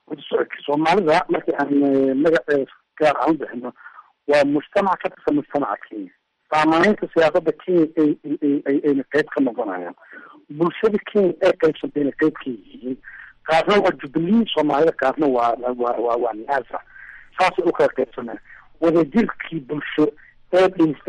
soomaalida markii aan magaceeda gaar aan bixino waa mujtamac ka tirsan mujtamaca kenya saamaynta siyaasada kenya ay ayna qeyb ka noqonayaan bulshada kenya ee qaybsantayna qeyb ka yihiin qaarna waa jubilee soomaalida qaarna waa waa waa waa naasa saasay u kala qaybsanaya wadajirkii bulsho ee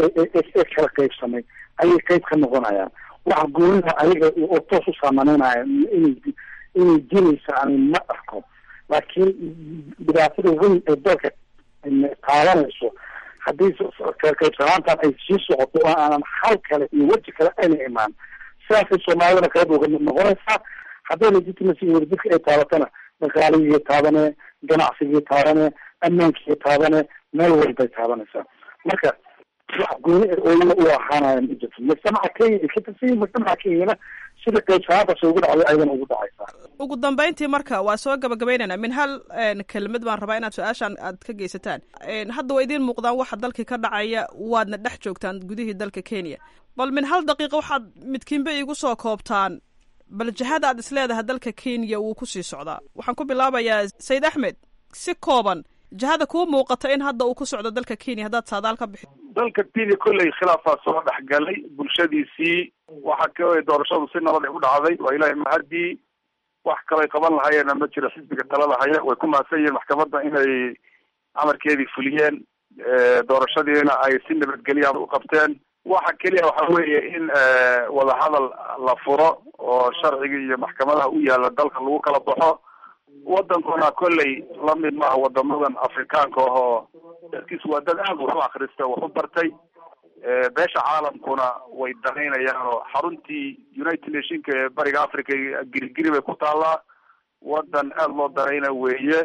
ee kala qaybsamay ayay qeyb ka noqonayaan waxa goonida ayaga oo toos u saamaneynaya inay inay jiraysa ani ma arko laakiin dhibaatada weyn ee dalka qaadanayso haddii qaybsanaantan ay sii socoto oo aanan hal kale iyo weji kale ayna imaan sidaasay soomaalidana qayb uga mid noqonaysaa hadday legitimacy iyo wadajirka ay taabatana dhaqaaligii taabane ganacsigii taabane ammaankii taabane meel walbay taabanaysaa marka wax gooni ooyana u ahaanaya ma jirto mujtamaca kenya ay ka tirsan yihin mujtamaca kenyana sida qaybsanaantaas ugu dhacday ayadana ugu dhacaysaa ugu dambeyntii marka waa soo gabagabeynayna min hal kelmad baan rabaa inaad su-aashaan aad ka geysataan hadda waa idiin muuqdaan waxa dalkii ka dhacaya waadna dhex joogtaan gudihii dalka kenya bal min hal daqiiqa waxaad midkiinba iigu soo koobtaan bal jihada aad isleedahay dalka kenya wuu kusii socdaa waxaan ku bilaabayaa sayid axmed si kooban jihada kuu muuqata in hadda uu ku socdo dalka kenya haddaad saadaal ka bixi dalka kenya kolley khilaafaa soo dhex galay bulshadiisii waxa ka doorashadu si nabad ay u dhacday waa ilaahay mahadii wax kalay qaban lahayeena ma jiro xisbiga talada haya way ku mahadsan yihiin maxkamadda inay amarkeedii fuliyeen doorashadiina ay si nabadgelya u qabteen waxa keliya waxa weeye in wadahadal la furo oo sharciga iyo maxkamadaha u yaala dalka lagu kala baxo wadankuna kolley lamid maaha wadamadan afrikaanka ahoo dadkiis waa dad aad wax u akrista wax u bartay beesha caalamkuna way danaynayaan oo xaruntii united nationka ee bariga africa girigiri bay ku taallaa wadan aada loo danayna weeye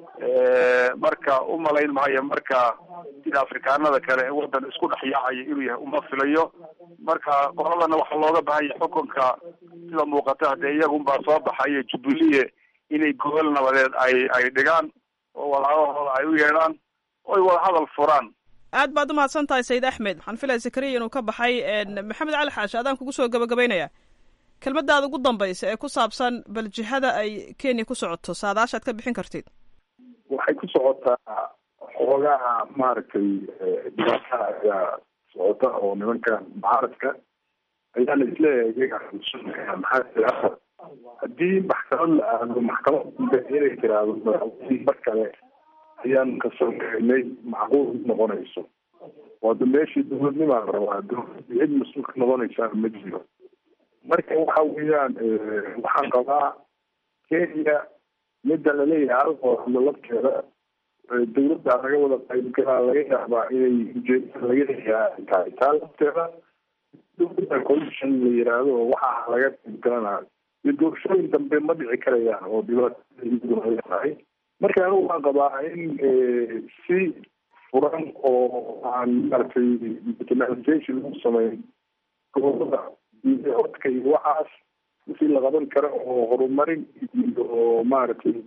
marka umalayn maayo marka sida afrikaanada kale wadan isku dhex yaacaya inuu yahay uma filayo marka qoladana waxaa looga bahanya xukunka sida muuqata hadee iyagunbaa soo baxayo jubilee inay gobol nabadeed ay ay dhigaan oo walaabahooda ay u yeedhaan oy wada hadal furaan aad baad umahadsan tahay sayid axmed waxaan filaya zakariya inuu ka baxay maxamed cali xaashi adaan kugu soo gabagabaynaya kelmadaada ugu dambaysa ee ku saabsan bal jihada ay kenya ku socoto saadaashaad ka bixin kartid waxay ku socotaa xoogaha maaragtay dhibaataa ayaa socota oo nimankan mucaaradka ayaana isleeyahay iyaga xusuusanaya maxaa jira haddii maxkamad la aado maxkamad inay tiraahdo madaxweynihii mar kale ayaan kasoo gaynay macquul noqonayso waada meeshii dowladnimaa la rabaa dowladda cid mas-uulka noqonaysaan ma jiro marka waxa weeyaan waxaan qabaa kenya midda laleeyahay halkoo hadlo lafteeda dowladda laga wada qaybgalaa laga yaabaa inay ujeedada laga leeyahay tahay taa lafteeda dowladda commission la yiraahdo oo waxaa laga qaybgalanayo iyo doorashooyin dambe ma dhici karayaan oo dhibaataduna tahay marka anigu waan qabaa in si furan oo aan maaragtay internationalization lagu sameyn gobolada iyo codka iyo waxaas wixii la qaban karo oo horumarin iyo maaragtay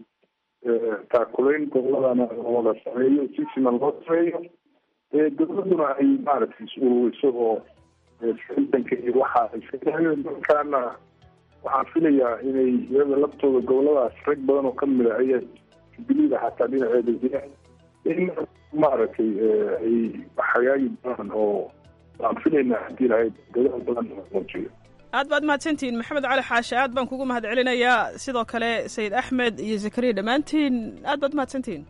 taakulayn goboladana wada sameeyo si siman loo sameeyo dowladuna ay maaragtay is-ururiso oo sitanka iyo waxa iska tahayo markaana waxaan filayaa inay iyada laftooda goboladaas rag badan oo kamid a aya jubilida xataa dhinaceeda jira in maaragtay ay hagaagi doonaan oo waan filaynaa haddii lahayd dadaal badan muujiyo aad baad mahadsantihiin maxamed cali xaashi aad baan kugu mahad celinayaa sidoo kale sayid axmed iyo zakariya dhammaantiin aad baad mahadsantihiin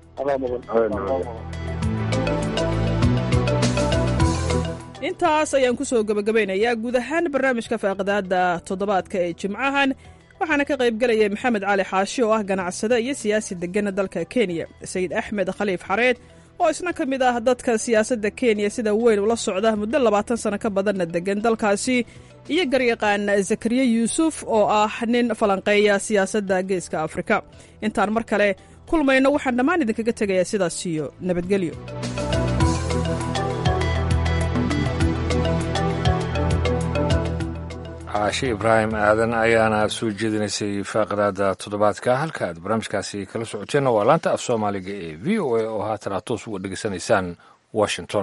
intaas ayaan kusoo gebagabaynayaa guud ahaan barnaamijka faaqidaada toddobaadka ee jimcahan waxaana ka qaybgelayay maxamed cali xaashi oo ah ganacsade iyo siyaasi degana dalka kenya sayid axmed khaliif xareed oo isna ka mid ah dadka siyaasadda kenya sida weyn ula socda muddo labaatan sano ka badanna degan dalkaasi iyo garyaqaan zakariya yuusuf oo ah nin falanqeeya siyaasadda geeska afrika intaan mar kale kulmayno waxaan dhammaan idinkaga tegayaa sidaas iyo nabadgelyo caashi ibraahim aadan ayaana soo jeedinaysay faaqidaada toddobaadka halka aad barnaamijkaasi kala socoteenna waa laanta af soomaaliga ee v o a oo haatan aad toos uga dhegeysanaysaan washington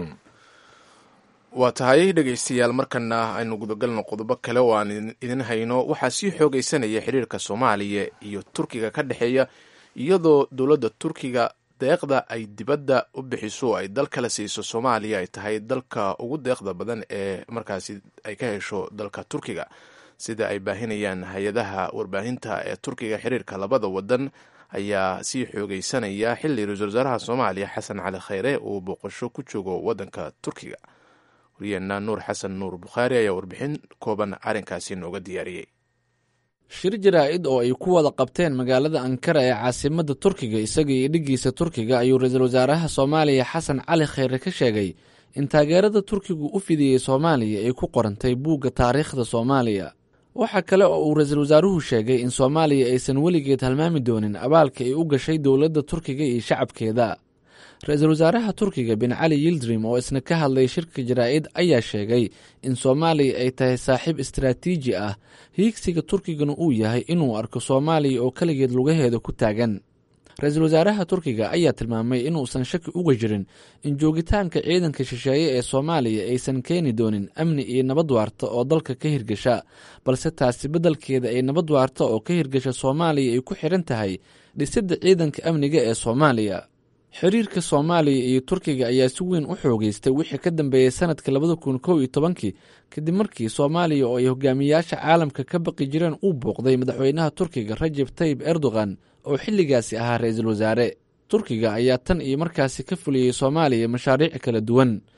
waa tahay dhegaystayaal markana aynu gudagalno qodobo kale oo aan idin hayno waxaa sii xoogaysanaya xiriirka soomaaliya iyo turkiga ka dhexeeya iyadoo dowladda turkiga deeqda ay dibadda u bixiso ay dal kala siiso soomaaliya ay tahay dalka ugu deeqda badan ee markaasi ay ka hesho dalka turkiga sida ay baahinayaan hay-adaha warbaahinta ee turkiga xiriirka labada wadan ayaa sii xoogeysanaya xili ra-iisul wasaaraha soomaaliya xasan cali kheyre uu booqasho ku joogo wadanka turkiga wariyeenna nuur xasan nuur bukhaari ayaa warbixin kooban arrinkaasi nooga diyaariyey shir jaraa-id oo ay ku wada qabteen magaalada ankara ee caasimadda turkiga isaga iyo dhiggiisa turkiga ayuu ra-iisul wasaaraha soomaaliya xasan cali kheyre ka sheegay in taageerada turkigu u fidiyey soomaaliya ay ku qorantay buugga taariikhda soomaaliya waxaa kale oo uu ra-iisul wasaaruhu sheegay in soomaaliya aysan weligeed halmaami doonin abaalka ay u gashay dowladda turkiga iyo shacabkeeda ra-iisul wasaaraha turkiga bin cali yildrim oo isna ka hadlay shirka jaraa-id ayaa sheegay in soomaaliya ay tahay saaxiib istaraatiiji ah hiigsiga turkigana uu yahay inuu arko soomaaliya oo keligeed lugaheeda ku taagan ra-iisul wasaaraha turkiga ayaa tilmaamay inuusan shaki uga jirin in joogitaanka ciidanka shisheeye ee soomaaliya aysan keeni doonin amni iyo nabad waarta oo dalka ka hirgasha balse taasi beddelkeeda ay nabad waarta oo ka hirgasha soomaaliya ay ku xiran tahay dhisidda ciidanka amniga ee soomaaliya xiriirka soomaaliya iyo turkiga ayaa si weyn u xoogeystay wixii ka dambeeyey sanadka labada kun kow iyo tobankii kadib markii soomaaliya oo ay hogaamiyayaasha caalamka ka baqi jireen uu booqday madaxweynaha turkiga rajeb tayib erdogan oo xilligaasi ahaa ra-iisul wasaare turkiga ayaa tan iyo markaasi ka fuliyey soomaaliya mashaariic kala duwan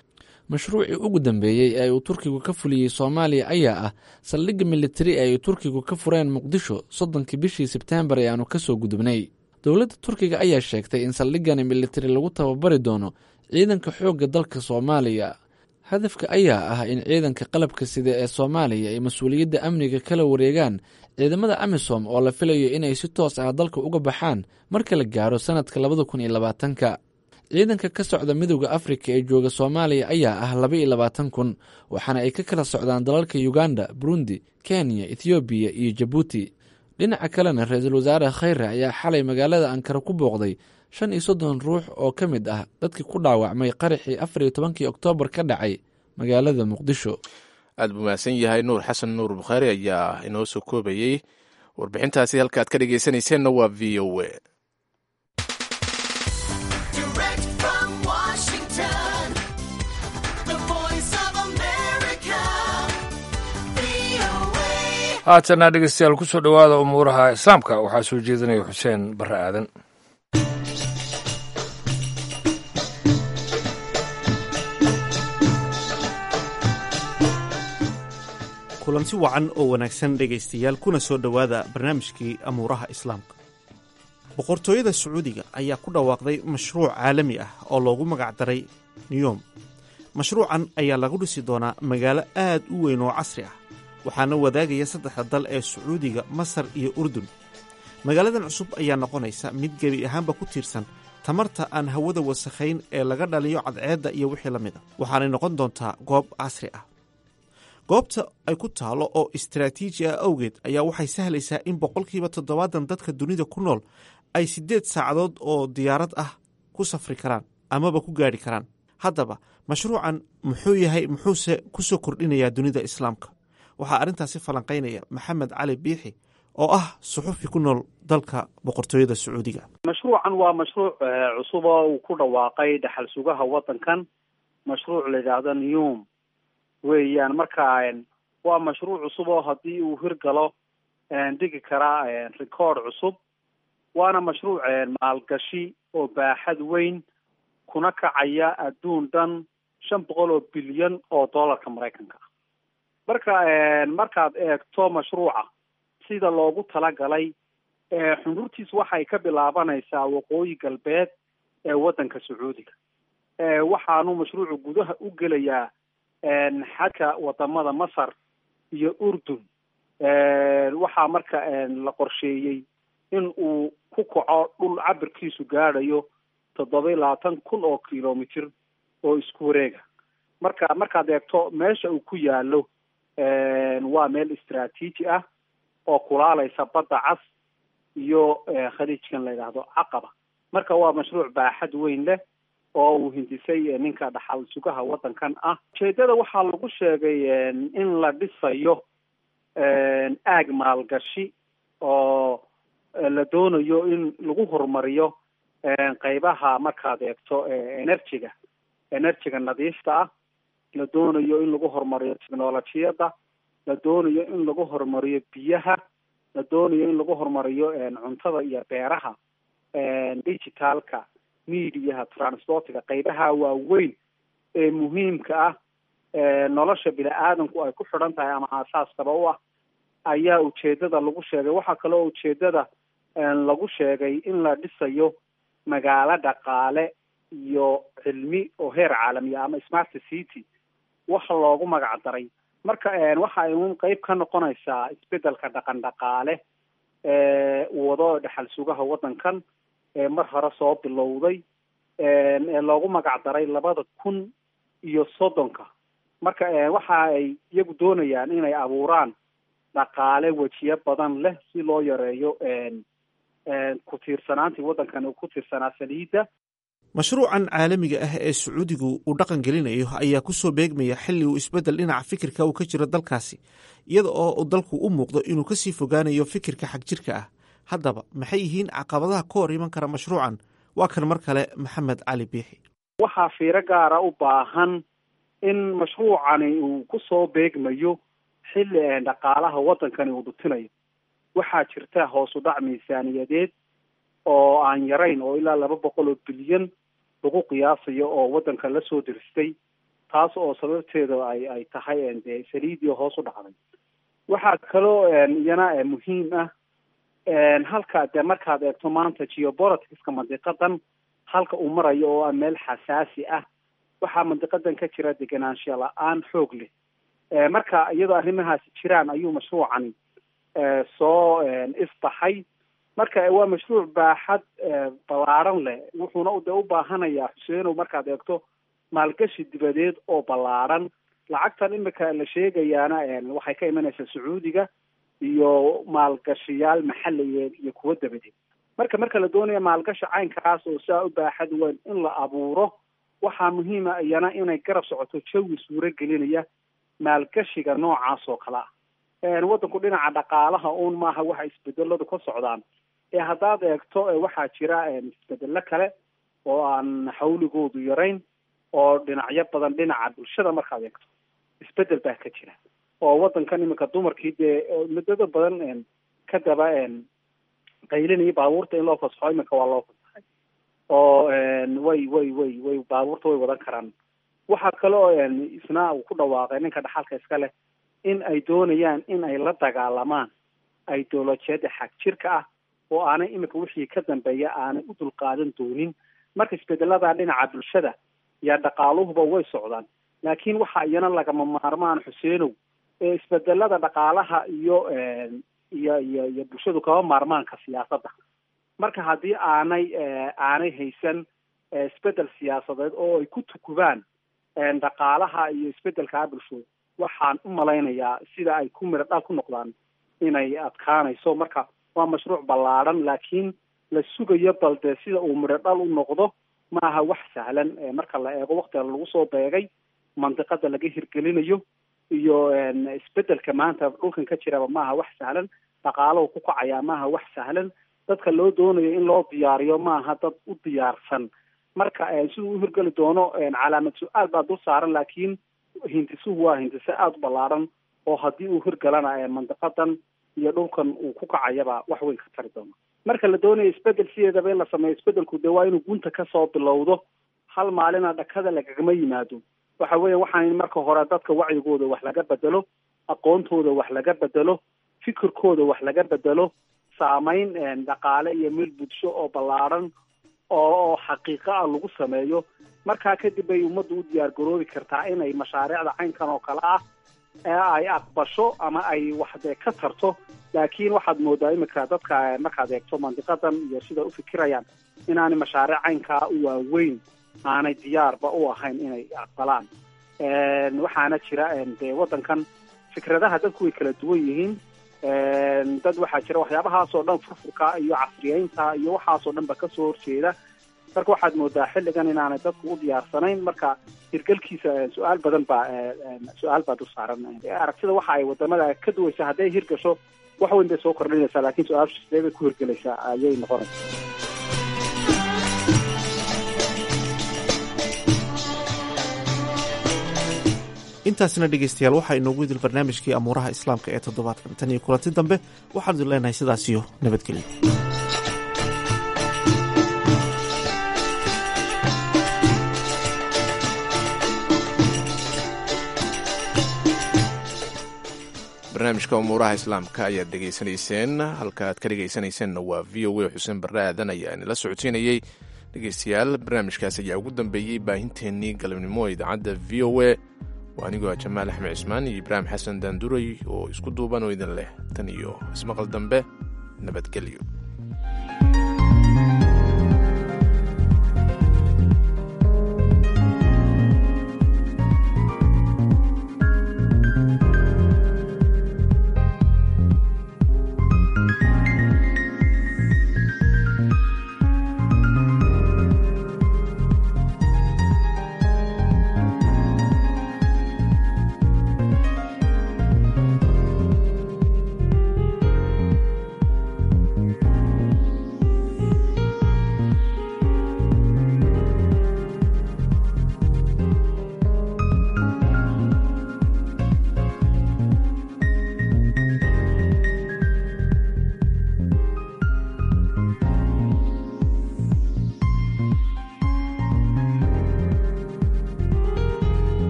mashruucii ugu dambeeyey ee uu turkigu ka fuliyey soomaaliya ayaa ah saldhigga militari ee ay turkigu ka fureen muqdisho soddonkii bishii sebteembar ee aanu ka soo gudubnay dowladda turkiga ayaa sheegtay in saldhiggani militari lagu tababari doono ciidanka xoogga dalka soomaaliya hadafka ayaa ah in ciidanka qalabka sida ee soomaaliya ay mas-uuliyadda amniga kala wareegaan ciidamada amisom oo la filayo inay si toos ah dalka uga baxaan marka la gaaro sannadka labada kun iyo labaatanka ciidanka ka socda midooda afrika ee jooga soomaaliya ayaa ah laba iyo labaatan kun waxaana ay ka kala socdaan dalalka uganda burundi kenya ethoobiya iyo jabuuti dhinaca kalena ra-iisul wasaare khayre ayaa xalay magaalada ankara ku booqday shan iyo soddon ruux oo ka mid ah dadkii ku dhaawacmay qaraxii afar iyo tobankii oktoobar ka dhacay magaalada muqdisho aad buu mahadsan yahay nuur xasan nuur bukhaari ayaa inoo soo koobayey warbixintaasi halka aad ka dhegeysanayseena waa v o a haatana dhegeystayaal ku soo dhowaada umuuraha islaamka waxaa soo jeedinaya xuseen barre aadan kulanti wacan oo wanaagsan dhegaystayaal kuna soo dhowaada barnaamijkii amuuraha islaamka boqortooyada sacuudiga ayaa ku dhawaaqday mashruuc caalami ah oo loogu magacdaray niyom mashruucan ayaa lagu dhisi doonaa magaalo aad u weyn oo casri ah waxaana wadaagaya saddexda dal ee sacuudiga masar iyo urdun magaaladan cusub ayaa noqonaysa mid gebi ahaanba ku tiirsan tamarta aan hawada wasakhayn ee laga dhaliyo cadceedda iyo wixii la mid a waxaanay noqon doontaa goob casri ah goobta ay ku taalo oo istaraatiiji ah awgeed ayaa waxay sahlaysaa in boqolkiiba toddobaatan dadka dunida ku nool ay siddeed saacadood oo diyaarad ah ku safri karaan amaba ku gaadhi karaan haddaba mashruucan muxuu yahay muxuuse ku soo kordhinayaa dunida islaamka waxaa arrintaasi falanqaynaya maxamed cali biixi oo ah suxufi ku nool dalka boqortooyada sacuudiga mashruucan waa mashruuc cusub oo uu ku dhawaaqay dhaxal sugaha waddankan mashruuc la yidhaahdo newm weeyaan marka waa mashruuc cusub oo haddii uu hirgalo dhigi karaa record cusub waana mashruuc maalgashi oo baaxad weyn kuna kacaya adduun dhan shan boqol oo bilyan oo dollarka maraykanka ah marka markaad eegto mashruuca sida loogu talagalay xundurtiis waxay ka bilaabanaysaa waqooyi galbeed ee waddanka sacuudiga waxaanu mashruucu gudaha u gelayaa xadka wadamada masar iyo urdun waxaa marka la qorsheeyey in uu ku kaco dhul cabirkiisu gaadhayo toddoba iyo labaatan kun oo kilomitr oo isku wareega marka markaad eegto meesha uu ku yaalo waa meel istraatiiji ah oo kulaalaysa badda cas iyo khaliijkan la yidhaahdo caqaba marka waa mashruuc baaxad weyn leh oo uu hindisay ninka dhaxal sugaha waddankan ah ujeedada waxaa lagu sheegay in la dhisayo aag maalgashi oo la doonayo in lagu horumariyo qeybaha markaad eegto energy-ga energy-ga nadiifta ah la doonayo in lagu horumariyo technolojiyadda la doonayo in lagu horumariyo biyaha la doonayo in lagu horumariyo cuntada iyo beeraha digitalka mediaha transportiga qeybaha waaweyn ee muhiimka ah nolosha bini aadamku ay ku xidhan tahay ama aasaaskaba u ah ayaa ujeedada lagu sheegay waxaa kaloo ujeedada lagu sheegay in la dhisayo magaalo dhaqaale iyo cilmi oo heer caalamiya ama smart city wax loogu magac daray marka waxa ay un qeyb ka noqonaysaa isbedelka dhaqan dhaqaale ee wado dhaxal sugaha waddankan ee mar hore soo bilowday ee loogu magac daray labada kun iyo soddonka marka waxa ay iyagu doonayaan inay abuuraan dhaqaale wejiyo badan leh si loo yareeyo ku tiirsanaantii waddankan uu ku tiirsanaa saliidda mashruucan caalamiga ah ee sacuudigu uu dhaqan gelinayo ayaa ku soo beegmaya xilli uu isbeddel dhinaca fikirka uu ka jiro dalkaasi iyada oo uu dalku u muuqdo inuu kasii fogaanayo fikirka xagjirka ah haddaba maxay yihiin caqabadaha ka hor iman kara mashruucan waa kan mar kale maxamed cali biixi waxaa fiiro gaara u baahan in mashruucani uu ku soo beegmayo xilli dhaqaalaha waddankani uu dhutinayo waxaa jirta hoos u dhac miisaaniyadeed oo aan yarayn oo ilaa laba boqol oo bilyan lagu qiyaasayo oo waddanka la soo diristay taas oo sababteeda ay ay tahay dee saliidio hoos u dhacday waxaa kaloo iyana muhiim ah halka dee markaad eegto maanta geopoliticska mandiqadan halka uu marayo oo ah meel xasaasi ah waxaa mandiqadan ka jira degenaanshiya la-aan xoog leh marka iyadoo arrimahaasi jiraan ayuu mashruucani soo isbaxay marka waa mashruuc baaxad ballaaran leh wuxuuna de u baahanayaa xuseenow markaad eegto maalgashi dibadeed oo ballaaran lacagtan imika la sheegayaana waxay ka imanaysaa sacuudiga iyo maalgashiyaal maxaliyeed iyo kuwo dabadeed marka marka la doonaya maalgashi caynkaas oo saa u baaxad weyn in la abuuro waxaa muhiima iyana inay garab socoto jawi suuro gelinaya maalgashiga noocaas oo kale ah waddanku dhinaca dhaqaalaha uun maaha waxa isbedeladu ka socdaan ee haddaad eegto waxaa jira isbedelo kale oo aan xawligoodu yarayn oo dhinacyo badan dhinaca bulshada markaad eegto isbedel baa ka jira oo waddankan iminka dumarkii dee muddada badan ka daba qaylinaya baabuurta in loo fasaxo iminka waa loo fasaxay oo way way way way baabuurta way wadan karaan waxaa kale oo isna uu ku dhawaaqay ninka dhaxalka iska leh in ay doonayaan in ay la dagaalamaan ideolojiyada xag jirka ah oo aanay iminka wixii ka dambeeya aanay u dulqaadan doonin marka isbedelada dhinaca bulshada iyo dhaqaaluhuba way socdaan laakiin waxa iyana lagama maarmaan xuseenow ee isbedelada dhaqaalaha iyo iyo iyo iyo bulshadu kama maarmaanka siyaasadda marka haddii aanay aanay haysan isbedel siyaasadeed oo ay ku tukubaan dhaqaalaha iyo isbedelkaa bulsho waxaan u malaynayaa sida ay ku miro dhal ku noqdaan inay adkaanayso marka waa mashruuc ballaadhan laakiin la sugayo bal dee sida uu midho dhal u noqdo ma aha wax sahlan marka la eego waktiga lagu soo beegay mandiqada laga hirgelinayo iyo isbedelka maanta dhulkan ka jiraba maaha wax sahlan dhaqaalahu ku kacayaa maaha wax sahlan dadka loo doonayo in loo diyaariyo maaha dad u diyaarsan marka siduu u hirgeli doono calaamad su-aal baa dul saaran laakiin hindisuhu waa hindise aada u ballaaran oo haddii uu hirgalana mandiqadan iyo dhulkan uu ku kacayaba wax weyn ka tari doono marka la doonayo isbedel sideedaba in la sameeyo isbedelku dee waa inuu gunta kasoo bilowdo hal maalina dhakada lagagama yimaado waxa weya waxaan marka hore dadka wacyigooda wax laga bedelo aqoontooda wax laga bedelo fikirkooda wax laga bedelo saameyn dhaqaale iyo meel bulsho oo ballaaran oo oo xaqiiqo ah lagu sameeyo markaa kadib bay ummaddu u diyaar garoobi kartaa inay mashaariicda caynkan oo kale ah ee ay aqbasho ama ay wax dee ka tarto laakiin waxaad moodaa iminka dadka markaad eegto mandiqadan iyo sida u fikirayaan inaanay mashaariic caynkaa u waaweyn aanay diyaarba u ahayn inay aqbalaan waxaana jira dee waddankan fikradaha dadku way kala duwan yihiin dad waxaa jira waxyaabahaasoo dhan furfurka iyo casriyeynta iyo waxaasoo dhan ba kasoo horjeeda marka waxaad moodaa xilligan inaanay dadku u diyaarsanayn marka hirgelkiisa su-aal badan baa su-aal baa dul saaran aragtida waxa ay wadamada ka duwaysa hadday hirgasho wax weyn bay soo kordhinaysaa laakiin su-aashu sidee bay ku hirgelaysaa ayay noqonaysaa intaasina dhegaystayaal waxaa inoogu idil barnaamijkii amuuraha islaamka ee toddobaadkan tan iyo kulanti dambe waxaan idin leenahay sidaasiyo nabadgelyo barnaamijka umuuraha islaamka ayaad dhegaysanayseen halka aad ka dhegaysanayseennna waa v o a xuseen barre aadan ayaa inala socodsiinayey dhegaystayaal barnaamijkaas ayaa ugu dambeeyey baahinteennii galabnimo ee idaacadda v o a waa anigoo jamaal axmed cismaan iyo ibraahim xasan daanduray oo isku duuban oo idin leh tan iyo ismaqal dambe nabadgelyo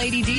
Lady D.